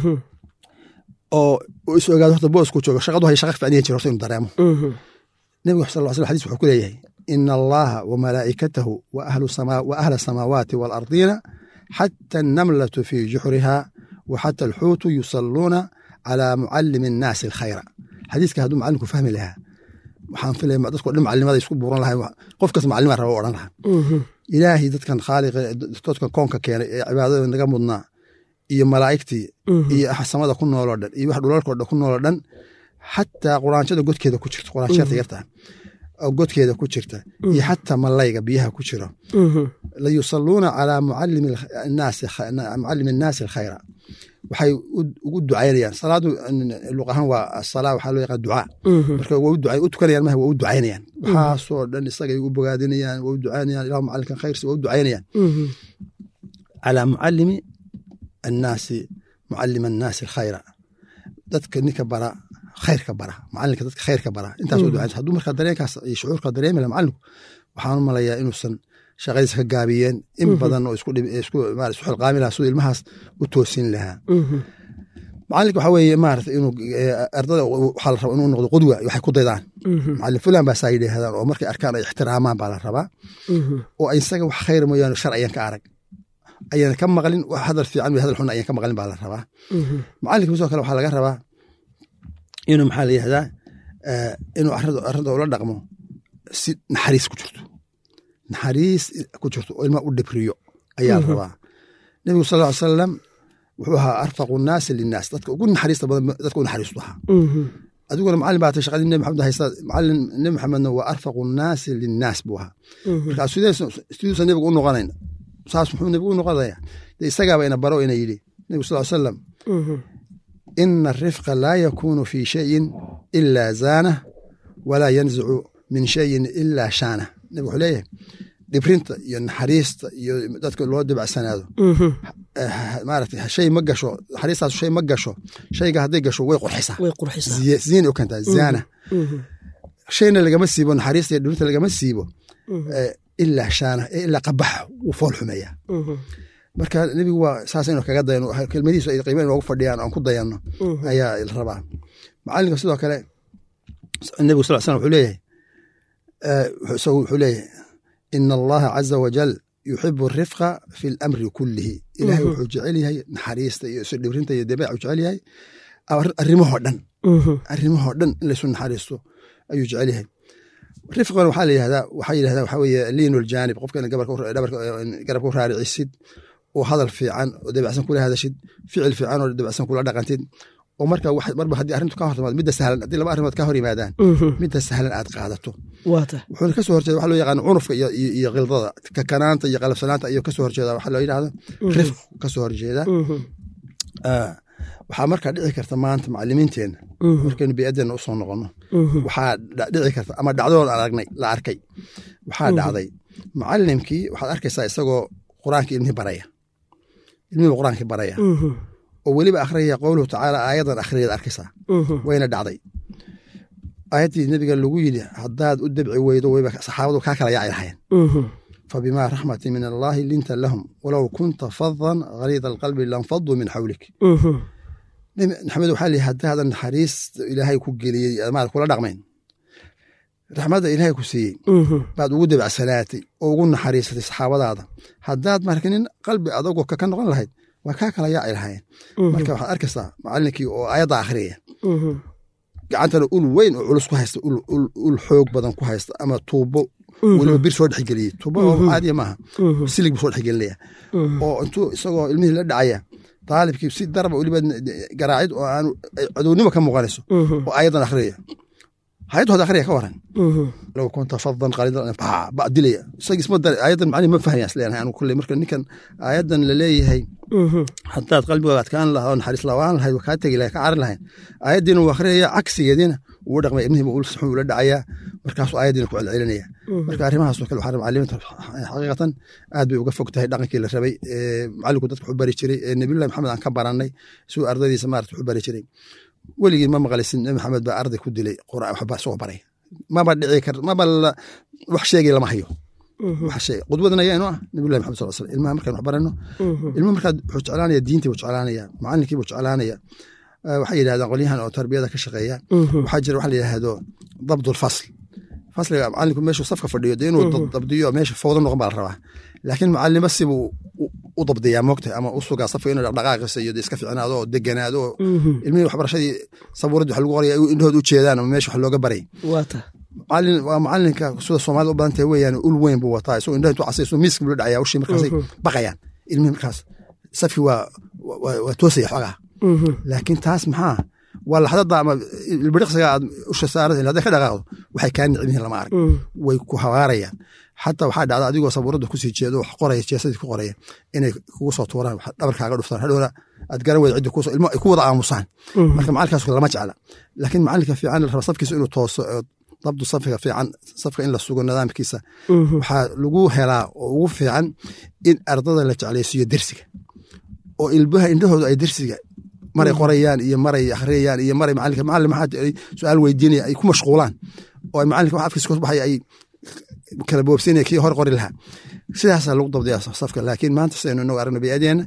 S3: oo is ogaado horta boosku joogo shaqadu hay shaqa ficniya jiro horta inuu dareemo nebiga sal slam xadis wuxuu ku leeyahay ina allaha wamalaa'ikatahu wa ahla asamaawaati waalardiina xata annamlatu fii juxriha wa xata alxuutu yusalluuna calaa mucalimi annaasi alkhayra xadiiska hadduu macalinku fahmi lahaa waxaan filaya dadko dhan macalimada isku buuran lahay qof kas macalima raba odhan lahaa ilaahay dadkan khaaliqa dadkan koonka keenay ee cibaadada naga mudnaa iyo malaa'igtii iyo samada ku nooloo dhan iyo wax dhulalkoo dhan ku nooloo dhan xataa quraanshada godkeeda ku jirta quraanshada yarta oo godkeeda ku jirta iyo xataa malayga biyaha ku jiro la yusalluuna calaa mucalimi annaasi alkhayra waxay ugu ducaynayaan salaadu luq ahaan waa asalaa waxaa loo yaqaan ducaa marka waa u ducay u tukanayaan maha waa u ducaynayaan waxaasoo dhan isagay u bogaadinayaan waa u ducaynayaan ilahu macalinkan khayrsi waa u ducaynayaan calaa mucalimi annaasi mucalima annaasi alkhayra dadka ninka bara khayrka bara macalinka dadka khayrka bara intaas u ducaynaysa hadduu markaa dareenkaas iyo shucuurka dareemi laha macalinku waxaan u malayaa inuusan shaqadiisa ka gaabiyeen in badan oo isku xilqaami lahaa siduu ilmahaas u toosin lahaa macalinka waxaa weeye maarata inuu ardada waxaa la rabaa inuu noqdo qudwa waxay ku daydaan macalin fulan baa saa yidhaahdaan oo markay arkaan ay ixtiraamaan baa la rabaa oo isaga wax khayr mooyaane shar ayaan ka arag ayaan ka maqlin wax hadal fiican iyo hadal xun ayaan ka maqlin baa la rabaa macalinka sidoo kale waxaa laga rabaa inuu maxaa la yihahdaa inuu arrada ula dhaqmo si naxariis ku jirto naxariis ku jirto oo ilmaa u dhibriyo ayaa la rabaa nebigu sal ly salam wuxuu ahaa arfaqu nnaasi linnaas dadka ugu naxariista badan dadka u naxariistu ahaa adiguna macalin baa tay shaqadii nebi maxamed haysta macalin nebi maxamedna waa arfaqu nnaasi linnaas buu ahaa marka siduusa nebigu u noqonayn saas muxuu nebigu u noqonaya dee isagaaba ina baro ina yidhi nebigu sal salam ina arifqa laa yakunu fi shayin ilaa zaanah walaa yanzicu min shayin ilaa shaanah nebig wuxuu leeyahay dhibrinta iyo naxariista iyo dadka loo dibacsanaado maarata shay ma gasho naxariistaas shay ma gasho shayga hadday gasho way qurxisaa ziina u kentaa zaana shayna lagama siibo naxariista iyo dhibrinta lagama siibo ilaa shaana ilaa qabaxa wuu fool xumeeyaa marka nebigu waa saas inu kaga dayano kelmadiisu ay qiima inoogu fadhiyaan aan ku dayanno ayaa la rabaa macalinka sidoo kale nebigu sal slam wuxuu leeyahay isagu wuxuu leeyahay ina allaha caza wajal yuxibu arifqa fi lamri kullihi ilahay wuxuu jecel yahay naxariista iyo isu dhibrinta iyo dabeecu jecel yahay arrimahoo dhan arrimahoo dhan in laysu naxariisto ayuu jecel yahay rifqan waxaa la yihahdaa waxaa yidhahdaa waxaa weeye liinu ljaanib qofka in garabka u raaricisid oo hadal fiican oo dabacsan kula hadashid ficil fiican oo dabacsan kula dhaqantid oo marka marba haddii arrintu ka hor timaado midda sahlan haddii laba arrimood ka hor yimaadaan midda sahlan aad qaadato wuxuuna kasoo horjeeda waxa loo yaqaan cunufka iyo khildada kakanaanta iyo qalabsanaanta ayuu kasoo horjeeda waxa loo yidhahda rifq kasoo horjeeda waxaa markaa dhici karta maanta macalimiinteenna markaynu biyadeenna usoo noqono waxaa dhici karta ama dhacdadood aragnay la arkay waxaa dhacday macalimkii waxaad arkaysaa isagoo qur-aanka ilmihii baraya ilmihiiba qur-aankii baraya oo weliba akhriyaya qowluhu tacaala aayadan akhriyaad arkaysaa wayna dhacday aayaddii nebiga lagu yidhi haddaad u dabci weydo wayba saxaabadu kaa kala yaaci lahayeen fabimaa raxmatin min allaahi linta lahum walow kunta fadan haliida alqalbi lanfaduu min xawlik maxamed waxaa lihi haddaadan naxariis ilaahay ku geliyey maad kula dhaqmayn raxmadda ilaahay ku siiyey baad ugu dabacsanaatay oo ugu naxariisatay saxaabadaada haddaad marka nin qalbi adagoo ka noqon lahayd waa kaa kala yaaci lahaayeen marka waxaad arkaysaa macalinkii oo aayadda akhriyaya gacantana ul weyn oo culus ku haysta ul xoog badan ku haysta ama tuubo weliba bir soo dhexgeliyey tuubo oo caadiya maaha silig buu soo dhexgelinaya oo intuu isagoo ilmihii la dhacaya daalibkii si daraba weliba garaacid oo aan cadownimo ka muuqanayso oo ayadan akhriyaya hayaddu hada akhriya ka waran low kunta fadan qaliidan ba dilaya isagii isma dar ayadan macnihi ma fahmaya isleeyahay anigu kulley marka ninkan ayadan la leeyahay haddaad qalbigooda adkaan lahaa oo naxariis lawaan lahayd waa kaa tegi lahayd ka carin lahayn ayaddiina uu akhriyaya cagsigeediina uu dhaqmay ibnihiiba ul saxuu ula dhacayaa markaasuu ayaddiina ku celcelinaya marka arrimahaasoo kale waxaa macalimiinta xaqiiqatan aad bay uga fog tahay dhaqankii la rabay macallinku dadka wuxuu bari jiray ee nabiyullahi maxamed aan ka barannay siduu ardadiisa maarata wuxuu bari jiray weligii ma maqlaysin nabi maxamed baa arday ku dilay quraan waxba isagoo baray maba dhici kar maba wax sheegay lama hayo wax sheeg qudwadan ayaa inoo ah nabiyullahi maxamed sal slam ilmaha markaan wax barano ilmaha markaad wuxuu jeclaanaya diintii buu jeclaanaya macallinkii buu jeclaanaya waxay yidhahdaan qolyahan oo tarbiyada ka shaqeeya waxaa jira waxa la yidhaahdo dabdulfasl fasliga macalinku meeshuu safka fadhiyo dee inuu dabdiyo meesha fowda noqon baa la rabaa laakiin macalimo sibuu u dabdiyaa moogta ama u sugaa safka inuu dhaqdhaqaaqiisa iyo iska ficnaado oo deganaado oo ilmihii waxbarashadii sabuuradii wax lagu qoraya indhahood u jeedaan ama meesha wax looga baray macalin waa macalinka sida soomaalida u badan tahay weeyaan ul weyn buu wataa isagoo indhaha intuu casay isagoo miiska buu la dhacaya ushii markaasay baqayaan ilmihii markaas safkii waa waa toosaya xogaa laakiin taas maxaa waa laxdada ama ilbiriqsiga aad usha saarata hadday ka dhaqaaqdo waxay kaa nicmihin lama arag way ku habaarayaan xataa waxaa dhacda adigoo sabuuradda kusii jeedo wax qoraya jeesadii ku qoraya inay kugu soo tuuraan dhabarkaaga dhuftaan hadhowna aad garan weyda ciddi kuso ilmo ay ku wada aamusaan marka macalinkaas lama jecla laakiin macalinka fiican la raba safkiisa inuu tooso dabdu safka fiican safka in la sugo nidaamkiisa waxaa lagu helaa oo ugu fiican in ardada la jeclaysiiyo dersiga oo ilbaha indhahooda ay dersiga maray qorayaan iyo maray akhriyayaan iyo maray macalinka macalin maxaa su-aal weydiinaya ay ku mashquulaan oo ay macalinka wax afkiisa kasbaxaya ay kala boobsinaya kii hor qori lahaa sidaasaa lagu dabdaya safka laakiin maanta sidaynu inagu aragno biyadeenna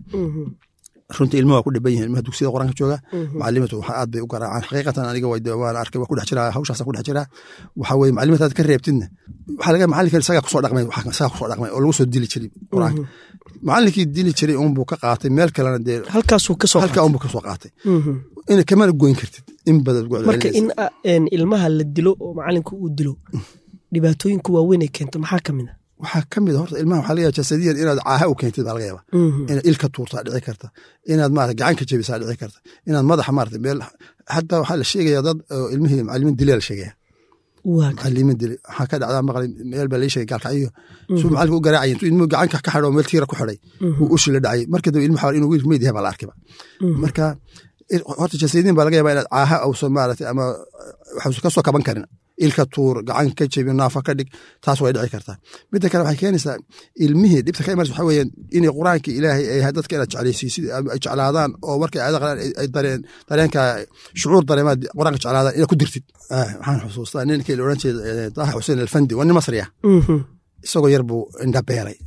S3: runtii ilmuhu waa ku dhiban yihin ilmaha dugsiyada quraanka jooga macalimatu waxa aad bay u garaacaan xaqiiqatan aniga waan arkay waa ku dhex jiraa hawshaasa ku dhex jiraa waxa weye macalimata aad ka reebtidna waxaa laga macalinka isagaa kusoo dhaqmay isagaa kusoo dhaqmay oo lagu soo dili jiray quraanka macalinkii dili jiray unbuu ka qaatay meel kalena dee
S2: halkaasuu kasoo
S3: halkaa unbuu kasoo qaatay ina kamana goyn kartid in badan
S2: marka in ilmaha la dilo oo macalinka uu dilo dhibaatooyinka waaweyn ay keento maxaa ka mid a
S3: waxaa ka mid a horta ilmaha waxaa laga yaaba jasadiyan inaad caaha u keentid baa laga yaaba inaad ilka tuurtaa dhici karta inaad maarata gacan ka jebisaa dhici karta inaad madaxa maarata meel xataa waxaa la sheegaya dad ilmihii macalimiin dilaa la sheegaya macalimiin dili waxaa ka dhacdaa maqlay meel baa lai sheegay gaalkacyo suu macalinka u garaacay intuu ilmuhu gacanka ka xidho meel tiira ku xidhay uu ushi la dhacay marka dambe ilmuhu inuu wiilku meyd yahay baa la arkayba marka horta jasadiyan baa laga yaaba inaad caaha ausan maarata ama waxuusan kasoo kaban karin ilka tuur gacan ka jebi naafa ka dhig taas way dhici kartaa midda kale waxay keenaysaa ilmihii dhibta ka imanaysa waxa weeyaan inay qur-aanka ilaahay ay yahay dadka inaad jeclaysiisid ay jeclaadaan oo markay aayada qalaan ay dareen dareenka shucuur dareemaad qur-aanka jeclaadaan inaad ku dirtid waxaan xusuustaa ninkii la odhan jeeda daaha xuseen alfandi waa nin masri ah isagoo yar buu indha beeray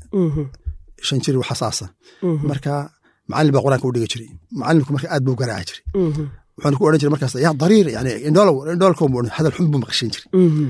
S3: shan jir waxasaasa marka macallin baa qur-aanka u dhigi jiray macallinku marka aad buu garaaci jiray wuxuuna ku odhan jiray markaas yaa dariir yani indhoolow indhoolkow buu hadal xun buu maqashin jiray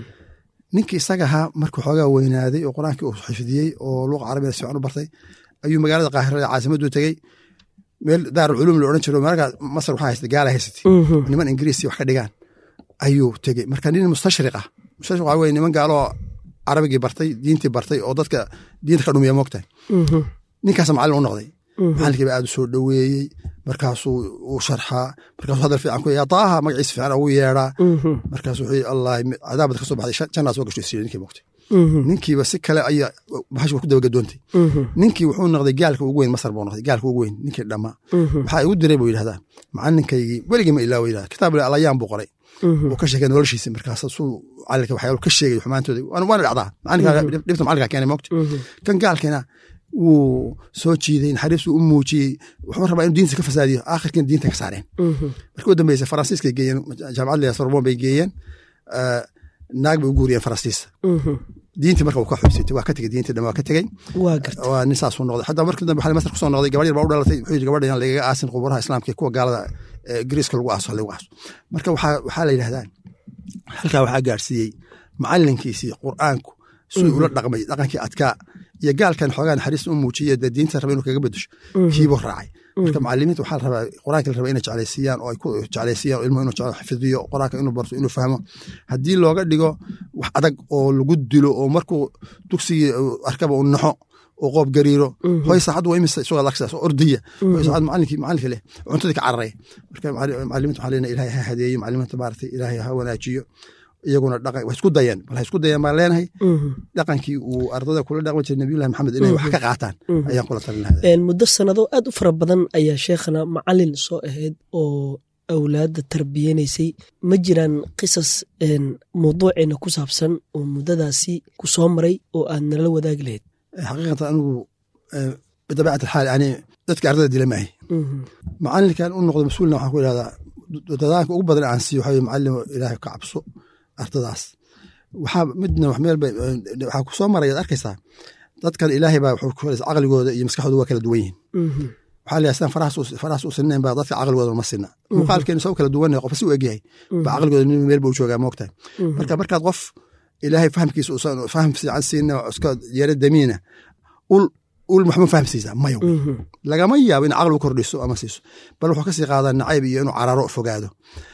S3: ninkii isaga ahaa markuu xoogaa weynaaday oo qur-aankii uu xifdiyey oo luqa carabiga si fiican u bartay ayuu magaalada qaahirada caasimaddu tegey meel daarul culuum la odhan jiro marka masar waxaa haystay gaala haysatay niman ingiriisi wax ka dhigaan ayuu tegey marka nin mustashriq ah mustashriq waxaa weye niman gaaloo carabigii bartay diintii bartay oo dadka diinta ka dhumiya moogtahay ninkaasa macallin u noqday macallinkii baa aad u soo dhoweeyey markaasuu uu sharxaa markaasuu hadal fiican ku yaa daaha magaciisa fiican ugu yeedhaa markaasuu wuxuu allah cadaabad ka soo baxday jannaa soo gasho isiiyo ninkii moogtay ninkiiba si kale ayaa bahash ku dabagadoontay ninkii wuxuu noqday gaalka ugu weyn masar buu noqday gaalka ugu weyn ninkii dhammaa waxaa igu diray buu yidhahdaa macalinkaygii weligii ma ilaawo yidhahda kitaab alayaan buu qoray uu ka sheegay noloshiisa markaas suu macalinka waxyaalo ka sheegay xumaantooda waana dhacdaa macalinka dhibta macalinka keenay moogta kan gaalkiina wuu soo jiiday naxariisuu u muujiyey wuxuu rabaa inuu diinta ka fasaadiyo aakhirkiina diinta ka saareen markii u dambeysa faransiiskay geeyeen jaamacad la sorbon bay geeyeen naag bay u guuriyeen faransiista diintii marka uu ka xubsitay waa ka tegey diintii dhan waa ka tegey waa nin saasuu noqday xataa markii dambe waxaa masar kusoo noqday gabadh yar baa u dhalatay wuxuu yidhi gabadha inaan lagaga aasin quburaha islaamka kuwa gaalada ingiriiska lagu aaso lagu aaso marka waxaa la yidhahdaa halkaa waxaa gaarsiiyey macalinkiisii qur'aanku siduu ula dhaqmay dhaqankii adkaa iyo gaalkan xoogaa naxariista u muujiye dee diinta raba inuu kaga bedesho kiibuu raacay marka macalimiinta waxaa la rabaa qur-aanka la rabaa inay jeclaysiiyaan oo ay ku jeclaysiiyaan oo ilmuhu inuu xifdiyo qur-aanka inuu barto inuu fahmo haddii looga dhigo wax adag oo lagu dilo oo markuu dugsigii arkaba uu naxo oo qoob gariiro hoy saacad waa imisa isagoo lagsaas oo ordaya hoy saacad macalinkii macalinka leh cuntadii ka cararay marka macalimiinta waxaa leenahay ilaahay ha hadeeyo macalimiinta maaragtay ilaahay ha wanaajiyo iyaguna dhaqan way isku dayeen bal ha isku dayeen baan leenahay dhaqankii uu ardada kula dhaqmi jiray nabiyullahi maxamed inay wax ka qaataan ayaan kula talin lahaa
S2: muddo sanado aad u fara badan ayaa sheekhana macalin soo ahayd oo awlaadda tarbiyanaysay ma jiraan qisas mawduuceena ku saabsan oo muddadaasi ku soo maray oo aad nala wadaagi lahayd
S3: xaqiiqatan anigu bidabiicat alxaal yani dadka ardada dila maahay macalinkan u noqdo mas-uulna waxaan ku idhahdaa dadaanka ugu badan aan siiyo waxaa weye macalimo ilaahay ka cabso ardadaas waxaa midna wax meel bay waxaa ku soo maraya ad arkaysaa dadkan ilaahay baa wuxuu ku helaysa caqligooda iyo maskaxdooda waa kala duwan yihiin waxaa la sidaan farahaas u sinnayn baa dadka caqligooda ma sinna muuqaalkeenu soo kala duwan qof si u egyahay baa caqligooda nin meel ba u joogaa moogtahay marka markaad qof ilaahay fahamkiisa uusan faham fiican siina iska yeero damiina ul ul maxma fahamsiisaa mayo lagama yaabo in caqli u kordhiso ama siiso bal wuxuu kasii qaadaa nacayb iyo inuu cararo fogaado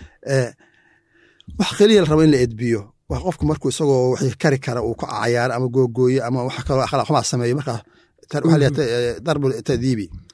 S3: wax keliya la rabo in la edbiyo wax qofku markuu isagoo wixii kari kara uu ka cayaaro ama googooyo ama wax kaloo akhlaaq xumaa sameeyo markaa waxaa leeyahay darbu tadiibi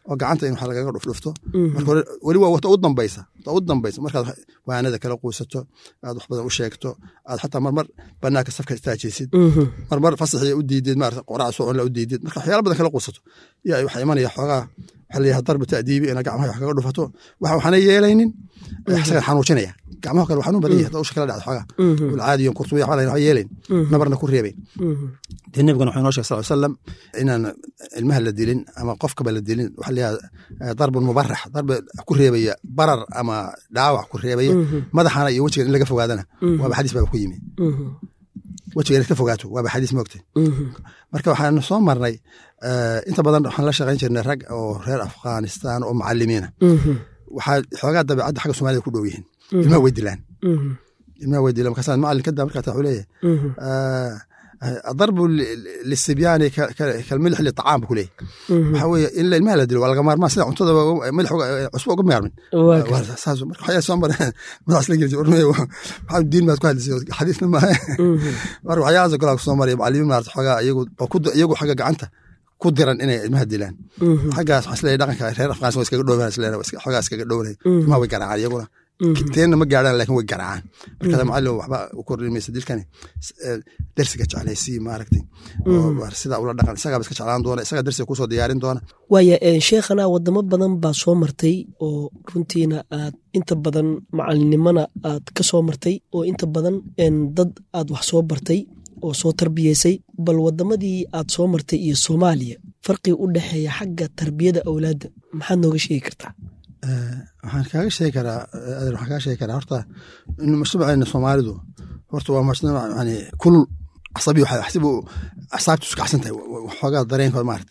S3: oo gacanta in wax lagaga dhufdhufto marka hore weli waa wata u dambaysa wata u dambaysa markaad waanada kala quusato aad wax badan u sheegto aad xataa marmar banaanka safka istaajaysid marmar fasaxii u diidid maarata qoraca socon la u diidid marka waxyaala badan kala quusato yaa waxaa imanaya xoogaa waxaa leeyahay darbi ta'diibi ina gacmaha wax kaga dhufato waxa waxaana yeelaynin isaga xanuujinaya gacmaha kale xanuun badan yahay hadda usha kala dhacdo xoogaa ulcaadiyo kurtubiya waxaa waxba yeelayn nabarna ku reebayn dee nebigana wuxuu inoo sheegay sal salam inaan ilmaha la dilin ama qofkaba la dilin waxaa leeyahay darbun mubarax darbi ku reebaya barar ama dhaawac ku reebaya madaxana iyo wejigan in laga fogaadana waaba xadiis baaba ku yimi wejiga inaad ka fogaato waaba xadiis moogtay marka waxaan soo marnay inta badan waxaan la shaqayn jirnay rag oo reer afghanistan oo macalimiina waxaa xoogaa dabeecadda xagga soomaalida ku dhow yihiin ilmaha way dilaan ilmaha way dilaan markaasaan macalin kada markaa wuxuu leeyahay darbu lisibyaani kalmilix liطacaam bu kuleeyahy waxaa weeye in ilmaha la dilo waa laga maarmaan sida cuntada milix cusbo uga maarmin saas marka waxyaa soo mareen madaxas la gelisa ormey waxaa diin baad ku hadlisay xadiisna maaha marka waxyaalahaas kalaa kusoo maraya macalimiin maarata xoogaa iyagu iyagu xagga gacanta ku diran inay ilmaha dilaan xaggaas waxaa isleeyahay dhaqanka reer afghanistan waa iskaga dhowaan isleeyahay xoogaa iskaga dhowanahay ilmaha way garaacaan iyaguna teenna ma gaadhaan lakin way garaacaan markaasa macallin waxba u kordhin maysa dilkani dersiga jeclaysii maaragtay sidaa ula dhaqan isagaaba iska jeclaan doona isagaa dersiga kusoo diyaarin doona
S2: waaya sheekhana wadamo badan baa soo martay oo runtiina aad inta badan macalinimana aad ka soo martay oo inta badan dad aad wax soo bartay oo soo tarbiyeysay bal wadamadii aad soo martay iyo soomaaliya farqiga u dhexeeya xagga tarbiyada awlaadda maxaad nooga sheegi kartaa
S3: waxaan kaaga sheegi karaa waxaan kaaga sheegi karaa horta in mujtamaceena soomaalidu horta waa mujtamac yani kulul casabi xasibu asaabtu isu kacsan tahay waxoogaa dareenkood maarata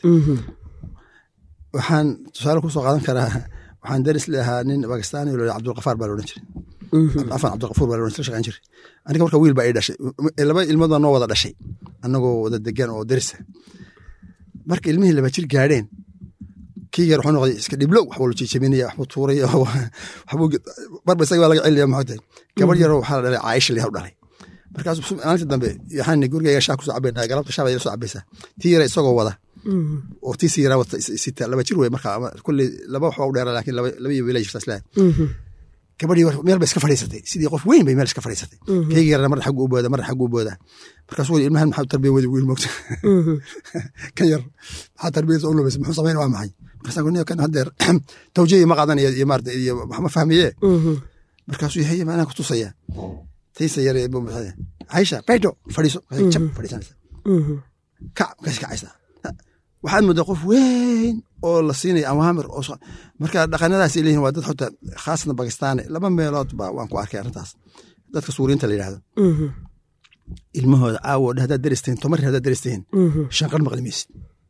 S3: waxaan tusaale kusoo qaadan karaa waxaan daris leahaa nin bakistani lo cabdulkafaar baa loodhan jiray afan cabdilkafuur baa loodhan shaqeyn jiray aniga marka wiil baa ii dhashay laba ilmood baa noo wada dhashay annagoo wada degan oo darisa marka ilmihii laba jir gaadheen kii yar wuxuu noqday iska dhiblow waxbuu la jijabinaya waxbuu tuuraya waxbuu barba isaga baa laga celinaya maxaa tahay gabar yaroo waxaa la dhalay caaisha liyaw dhalay markaasuu maalinta dambe yaxaani gurigayga shaa kusoo cabayna galabta shaa baa ila soo cabaysaa tii yara isagoo wada oo tii sii yaraa wata sita laba jir wey marka kulley laba waxbaa u dheera laakiin laba iyo wiila jirta islahay gabadhii meel ba iska fadhiisatay sidii qof weyn bay meel iska fadhiisatay keygi yarna marna xaggu u booda marna xaggu u booda markaasuu weli ilmahan maxaa tarbiya wadi wiil moogta kan yar maxaa tarbiyadiisa u lubaysa muxuu samayn waa maxay markaasaan kuniyo kan haddeer tawjiya ma qaadanaya iyo maarata iyo wax ma fahmiye markaasuu yahay maanaan ku tusaya taysa yar ee buu maxay caisha baydo fadhiiso jab fadhiisanaysa kac markaas kacaysaa waxaad moodaa qof weyn oo la siinaya awaamir oo marka dhaqanadaas ay leeyihin waa dad xota khaasatan bakistaani laba meelood ba waan ku arkay arrintaas dadka suuriyiinta la yidhahdo ilmahooda caawo haddaad deristihin tomari haddaad deristihin shanqar maqli maysid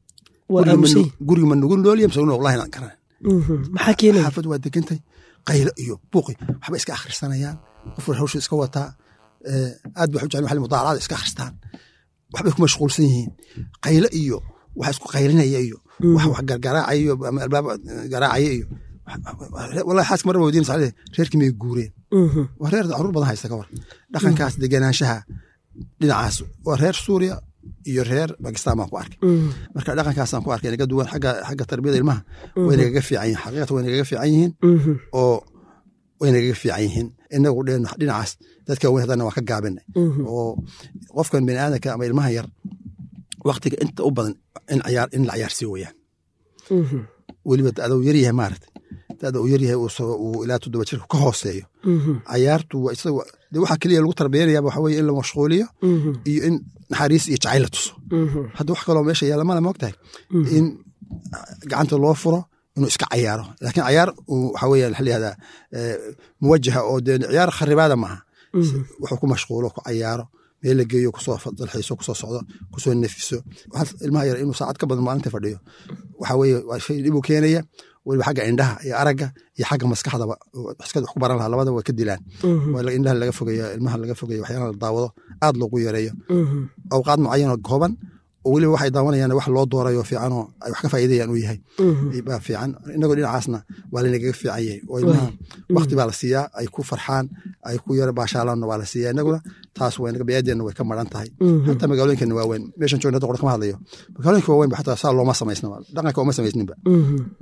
S3: guriga ma nugu nooliya mise wallahi aan garan
S2: maxaa keenaya
S3: xaafad waa degantay qaylo iyo buuqi waxba iska akhrisanayaan qof hawshu iska wataa aad ba waxu jecel mudaaracada iska akhristaan waxbay ku mashquulsan yihiin qaylo iyo wax isku qaylinaya iyo wax wax gargaraacaya iyo ama albaab garaacaya iyo wallahi xaaska marba wadiin sacade reerkii may guureen waa reer caruur badan haysta ka war dhaqankaas deganaanshaha dhinacaas waa reer suuriya iyo reer bakistan baan ku arkay marka dhaqankaasaan ku arkay naga duwan xagga xagga tarbiyada ilmaha way nagaga fiican yihin xaqiiqatan way nagaga fiican yihiin oo way nagaga fiican yihiin inagu dhinacaas dadka weyn haddana waa ka gaabinay oo qofkan bini aadanka ama ilmaha yar waktiga inta u badan in la cayaarsii weyaan weliba adou yaryahay maarata dada uu yaryahay uu ilaa toddoba jirka ka hooseeyo cayaartu de waxaa keliya lagu tarbiyanaya waxa weye in la mashquuliyo iyo in naxariis iyo jacayl la tuso hadda wax kaloo meesha yaalla male moogtahay in gacanta loo furo inuu iska cayaaro laakiin cayaar waxa weya waxa layihahdaa muwajaha oo dee ciyaar kharibaada maaha wuxuu ku mashquulo ku cayaaro meel la geeyo kusoo dalxiiso kusoo socdo kusoo nefiso ilmaha yar inuu saacad ka badan maalinta fadhiyo waxa weye waa shay dhibuu keenaya weliba xagga indhaha iyo aragga iyo xagga maskaxdaba maskada wax ku baran lahaa labadaba way ka dilaan indhaha laga fogeeyo ilmaha laga fogeeyo waxyaalaha la daawado aad loogu yareeyo awqaad mucayanoo kooban oo weliba waxay daawanayaan wax loo doorayo fiicanoo ay wax ka faa'iidayaan uu yahay baa fiican inagoo dhinacaasna waa laynagaga fiican yahay oo ilmaha wakti baa la siiyaa ay ku farxaan ay ku yaro baashaalaanna waa la siiyaa inaguna taas waynaga biyaadeena way ka maran tahay hataa magaalooyinkeena waa weyn meeshan joogna hadda qor kama hadlayo magaalooyinka waa weyn ba xataa saa looma samaysna dhaqanka uma samaysninba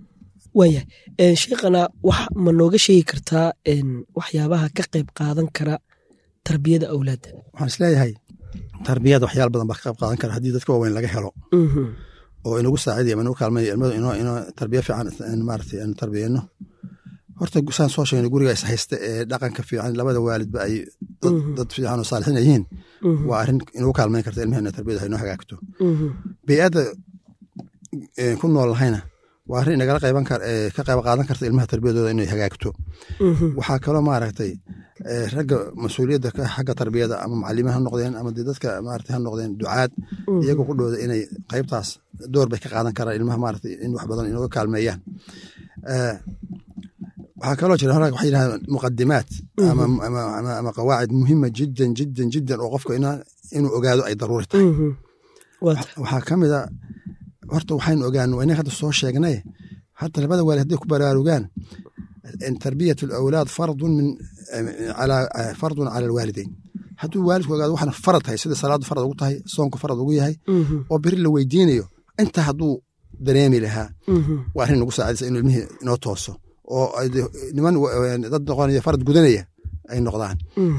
S2: waayahay sheekhana wax ma nooga sheegi kartaa waxyaabaha ka qayb qaadan kara tarbiyada awlaadda
S3: waxaan isleeyahay tarbiyada waxyaal badan baa ka qayb qaadan kara haddii dadka waaweyn laga helo oo inagu saacidaya ama inagu kaalmaya ilmadu inoo tarbiya fiican maarata aanu tarbiyeyno horta saan soo sheegnay guriga is haysta ee dhaqanka fiican labada waalidba ay dad fiican oo saalixiin yihiin waa arrin inagu kaalmayn karta ilmahena tarbiyada inoo hagaagto bey'adda ku nool lahayna waa arrin inagala qayban kar ka qayb qaadan karta ilmaha tarbiyadooda inay hagaagto waxaa kaloo maaragtay ragga mas-uuliyadda xagga tarbiyada ama macalimiin ha noqdeen ama dee dadka maarata ha noqdeen ducaad iyaga ku dhowda inay qaybtaas door bay ka qaadan karaan ilmaha maarata in wax badan inooga kaalmeeyaan waxaa kaloo jira hora waxay yidhahdeen muqadimaat ama qawaacid muhima jiddan jiddan jiddan oo qofka inuu ogaado ay daruuri tahay waxaa ka mid a horta waxaynu ogaan waa inag hadda soo sheegnay hadda labada waalid hadday ku baraarugaan tarbiyat alawlaad fardun min fardun cala alwaalideyn hadduu waalidku ogaado waxaan farad tahay sida salaadu farad ugu tahay soonku farad ugu yahay oo beri la weydiinayo inta hadduu dareemi lahaa waa arrin nagu saacidaysa inuu ilmihii inoo tooso oo niman dad noqonaya farad gudanaya ay noqdaan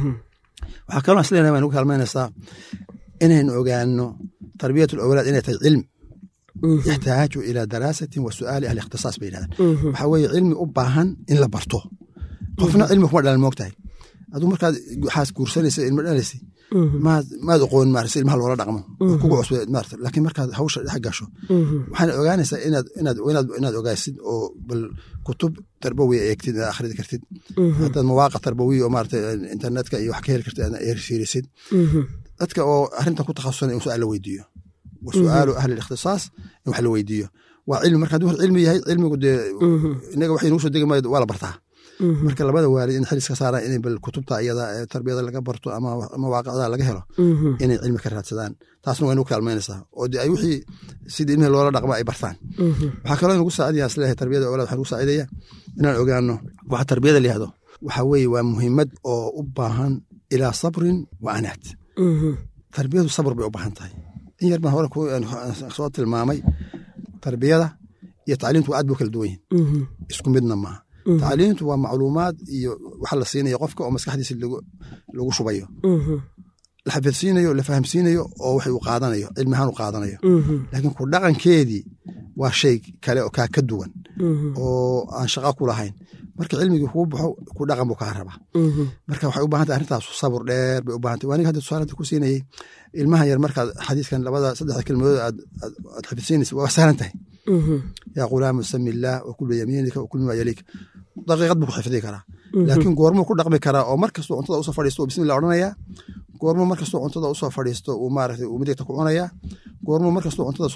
S3: waxaa kaloo islenahay waa nagu kaalmaynaysaa inaynu ogaano tarbiyat alawlaad inay tahay cilm yaxtaaju ilaa daraasatin wa su'aali ahli ikhtisaas bay yidhahdaan waxaa weeye cilmi u baahan in la barto qofna cilmi kuma dhalan moogtahay aduu markaad waxaas guursanaysa ilmo dhalaysa maad maad oqoon maarata ilmaha loola dhaqmo kugu cusbe maarata laakiin markaad hawsha dhex gasho waxaana ogaanaysaa inaad inaad inaad inaad ogaasid oo bal kutub tarbawiya eegtid aad akhridi kartid haddaad mawaaqa tarbawiya oo maarata internetka iyo wax ka heli kartid aad fiirisid dadka oo arrintan ku takhasusana in su-aal la weydiiyo wa su'aalu ahli ikhtisaas in wax la weydiiyo waa cilmi marka hadduu cilmi yahay cilmigu dee inaga waxay nugu soo degi maayo waa la bartaa marka labada waalid in xilis ka saaraan inay bal kutubta iyada tarbiyada laga barto ama mawaaqicda laga helo inay cilmi ka raadsadaan taasna waa inagu kaalmaynaysaa oo de ay wixii sidii ilmihii loola dhaqma ay bartaan waxaa kaloo inagu saacidaya isleeyahay tarbiyada awlaad waxaa nagu saacidaya inaan ogaano waxa tarbiyada la yihahdo waxa weeye waa muhiimad oo u baahan ilaa sabrin wa anaad tarbiyadu sabr bay u baahan tahay in yar baan hore soo tilmaamay tarbiyada iyo tacliimtu aad bu kala duwan yihin isku midna maaha tacliimtu waa macluumaad iyo waxa la siinayo qofka oo maskaxdiisa lagu shubayo la xafidsiinayo la fahamsiinayo oo wax uu qaadanayo cilmi ahaan u qaadanayo laakiin ku dhaqankeedii waa shay kale oo kaa ka duwan oo aan shaqa ku lahayn marka cilmigii kuu baxo ku dhaqan buu kaa rabaa marka waxay u baahantay arrintaas sabur dheer bay u bahantay waaniga hadda tusaalanta ku siinayey ilmaha yar markaad xadiiskan labada saddexda kelmadood aad aad xafidsiinaysa waa sahlan tahay yaa qulaamu sami illaah wa kul biyamiinika wa kul mima yaliika daqiiqad buu ku xifdii karaa laakiin goormuu ku dhaqmi karaa oo mar kastoo cuntada usoo fadhiisto uu bismillah odhanayaa goormuu mar kastoo cuntada usoo fadhiisto uu maaragtay uu midigta ku cunayaa goormuu mar kastoo cuntada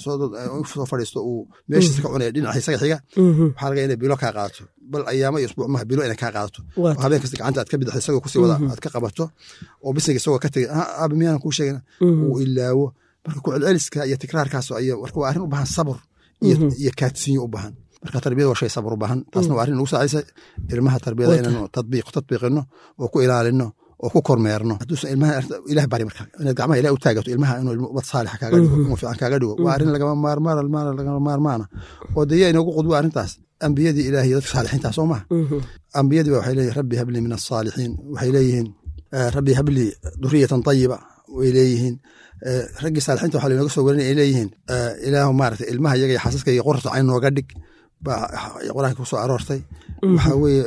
S3: soo fadhiisto uu meeshiisa ka cunaya dhinaca isaga xiga waxaa laga inay bilo kaa qaadato bal ayaamo iyo usbuuc maha bilo inay kaa qaadato oo habeen kasta gacanta aad ka bidixda isagoo kusii wada aad ka qabato oo bisiga isagoo ka tegay aabe miyaanan kuu sheegin uu ilaawo marka ku celceliska iyo tikraarkaas iyo marka waa arrin u baahan sabr iyo kaadsiinyo u baahan marka tarbiyada waa shay sabr u baahan taasna waa arrin nagu saacaysa ilmaha tarbiyada inaanu tadbiiq tatbiiqino oo ku ilaalino oo ku kormeerno hadduusan ilmaha ilah bari marka inaad gacmaha ilah u taagato ilmaha inuu ummad saalixa kaaga dhigo inuu fiican kaaga dhigo waa arrin lagama maarmaan lagama maarmaana oo dee yaa inoogu qudbo arrintaas ambiyadii ilaah iyo dadka saalixiinta soo maha ambiyadii ba waxay leeyihin rabbi hablii min asaalixiin waxay leeyihiin rabbi hablii duriyatan tayiba way leeyihiin raggii saalixiinta waxa lainooga soo warinaya ay leeyihiin ilaahu maarata ilmaha iyaga iyo xaasaska iyo qorta cayn nooga dhig baa qur-aanka ku soo aroortay waxaa weeye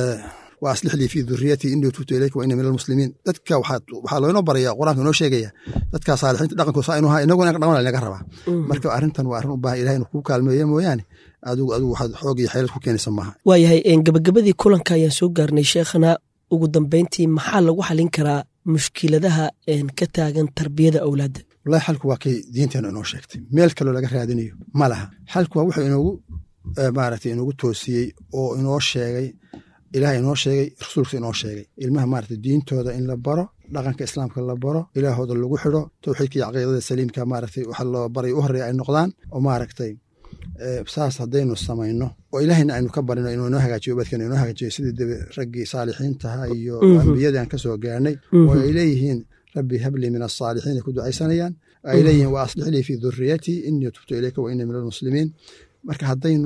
S3: wa aslix lii fii duriyatii inii tubtu ilayka wa ina min almuslimiin dadka waxaa loinoo baraya qur-aanka inoo sheegaya dadka saalixiinta dhaqankooda saa inu ahaa inaguna inka dhaqan naga rabaa marka arrintan waa arrin u baahan ilahay inuu kuu kaalmeeya mooyaane adigu adigu waxaad xoog iyo xeelad ku keenaysa maaha
S2: waayahay gabagabadii kulanka ayaan soo gaarnay sheekhana ugu dambeyntii maxaa lagu xalin karaa mushkiladaha ka taagan tarbiyada awlaadda
S3: wallahi xalku waa kay diinteena inoo sheegtay meel kaloo laga raadinayo ma laha xalku waa wuxuu inoogu maaragtay inoogu toosiyey oo inoo sheegay ilaah inoo sheegay rasuulka inoo sheegay ilmaha maaragtay diintooda in la baro dhaqanka islaamka la baro ilaahooda lagu xidho towxiidka iyo caqiidada saliimka maaragtay waxa loo baray u horreeya ay noqdaan oo maaragtay saas haddaynu samayno oo ilaahayna aynu ka barino inuu inoo hagaajiyo ubadkeena inoo hagaajiyo sidii debe raggii saalixiintaha iyo ambiyadii aan ka soo gaarnay oo ay leeyihiin rabbi hablii min asaalixiin ay ku ducaysanayaan ay leeyihiin wa aslix lii fii duriyatii inii tubtu ilayka wa inii min almuslimiin marka haddaynu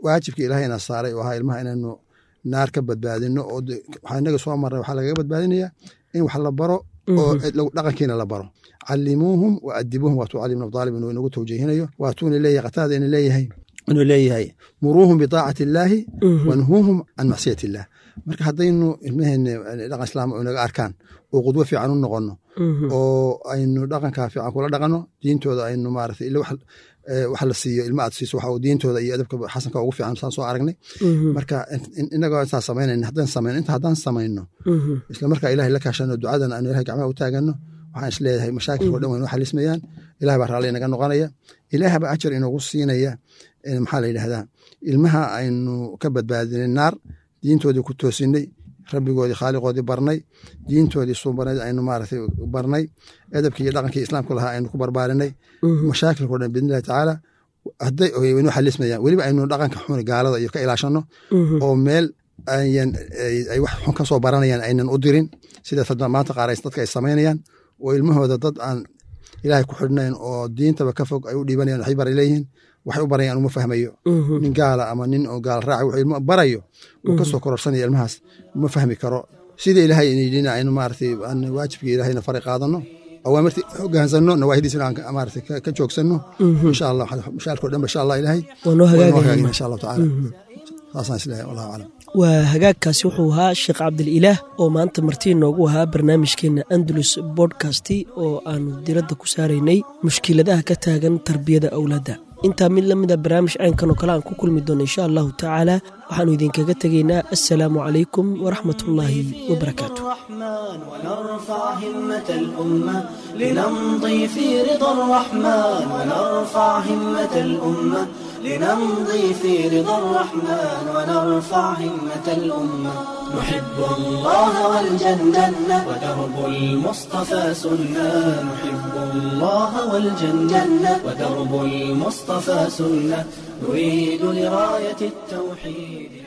S3: waajibkii ilaahayna saaray oo ahaa ilmaha inaynu naar ka badbaadino oo waxaa inaga soo maray waxaa lagaga badbaadinayaa in wax la baro oo dhaqankiina la baro calimuuhum wa adibuuhum waatuu cali ibn abdaalib inuu inagu tawjiihinayo waatuuna leeyahay qataada ina leeyahay inuu leeyahay muruuhum biطaacati illaahi wanhuuhum can macsiyati illah marka haddaynu ilmaheena dhaqan islaam inaga arkaan oo qudwo fiican u noqono oo aynu dhaqankaa fiican kula dhaqano diintooda aynu maarata ila wax la siiyo ilma aad siiso waxa diintooda iyo adabka xasanka ugu fiican saan soo aragnay marka inagoo intaa samaynayna haddaan samayno inta haddaan samayno isla markaa ilahay la kaashano ducadan aanu ilahay gacmaha u taagano waxaan is leeyahay mashaakilko dhan waynu xalismayaan ilahay baa raalli inaga noqonaya ilaah baa ajar inoogu siinaya maxaa la yidhahdaa ilmaha aynu ka badbaadinay naar diintoodii ku toosinay rabbigoodii khaaliqoodii barnay diintoodii suubanayd aynu maaragtay barnay edabkii iyo dhaqankii islaamku lahaa aynu ku barbaarinay mashaakilko dhan biidni illahi tacaala hadday waynu xalismayaan weliba aynu dhaqanka xuni gaalada iyo ka ilaashano oo meel ayan ay wax xun ka soo baranayaan aynan u dirin sida maanta qaar dadka ay samaynayaan oo ilmahooda dad aan ilaahay ku xidhnayn oo diintaba ka fog ay u dhiibanayaan waxay bara leeyihiin waxay u barayaan uma fahmayo nin gaala ama nin oo gaal raaca wuxuu ilmo barayo uu ka soo kororsanaya ilmahaas uma fahmi karo sida ilaahay inayidhina aynu maaragtay aan waajibkii ilaahayna faray qaadano awaamirta hogaansano nawaahidiisna aan maaragtay ka joogsanno insha allah mashaalkoo dhan ba insha allah ilaahay
S2: waanoo hagaagayna
S3: insha allahu tacaala saasaan isleeyahay wallahu aclam
S2: waa hagaagkaasi wuxuu ahaa sheekh cabdililaah oo maanta martii noogu ahaa barnaamijkeena andalus bodkasti oo aanu diradda ku saaraynay mushkiladaha ka taagan tarbiyada awlaadda intaa mid la mida barnaamij caynkan oo kale aan ku kulmi doono insha allahu tacaala waxaanu idinkaga tegaynaa assalaamu calaykum waraxmat ullaahi wabarakaatu
S1: ونرفع همة الأمة لنمضي في رضا الرحمن ونرفع همة الأمة لنمضي في رضا الرحمن ونرفع همة الأمة نحب الله والجنة ودرب المصطفى سنة نحب الله والجنة ودرب المصطفى سنة نريد لراية التوحيد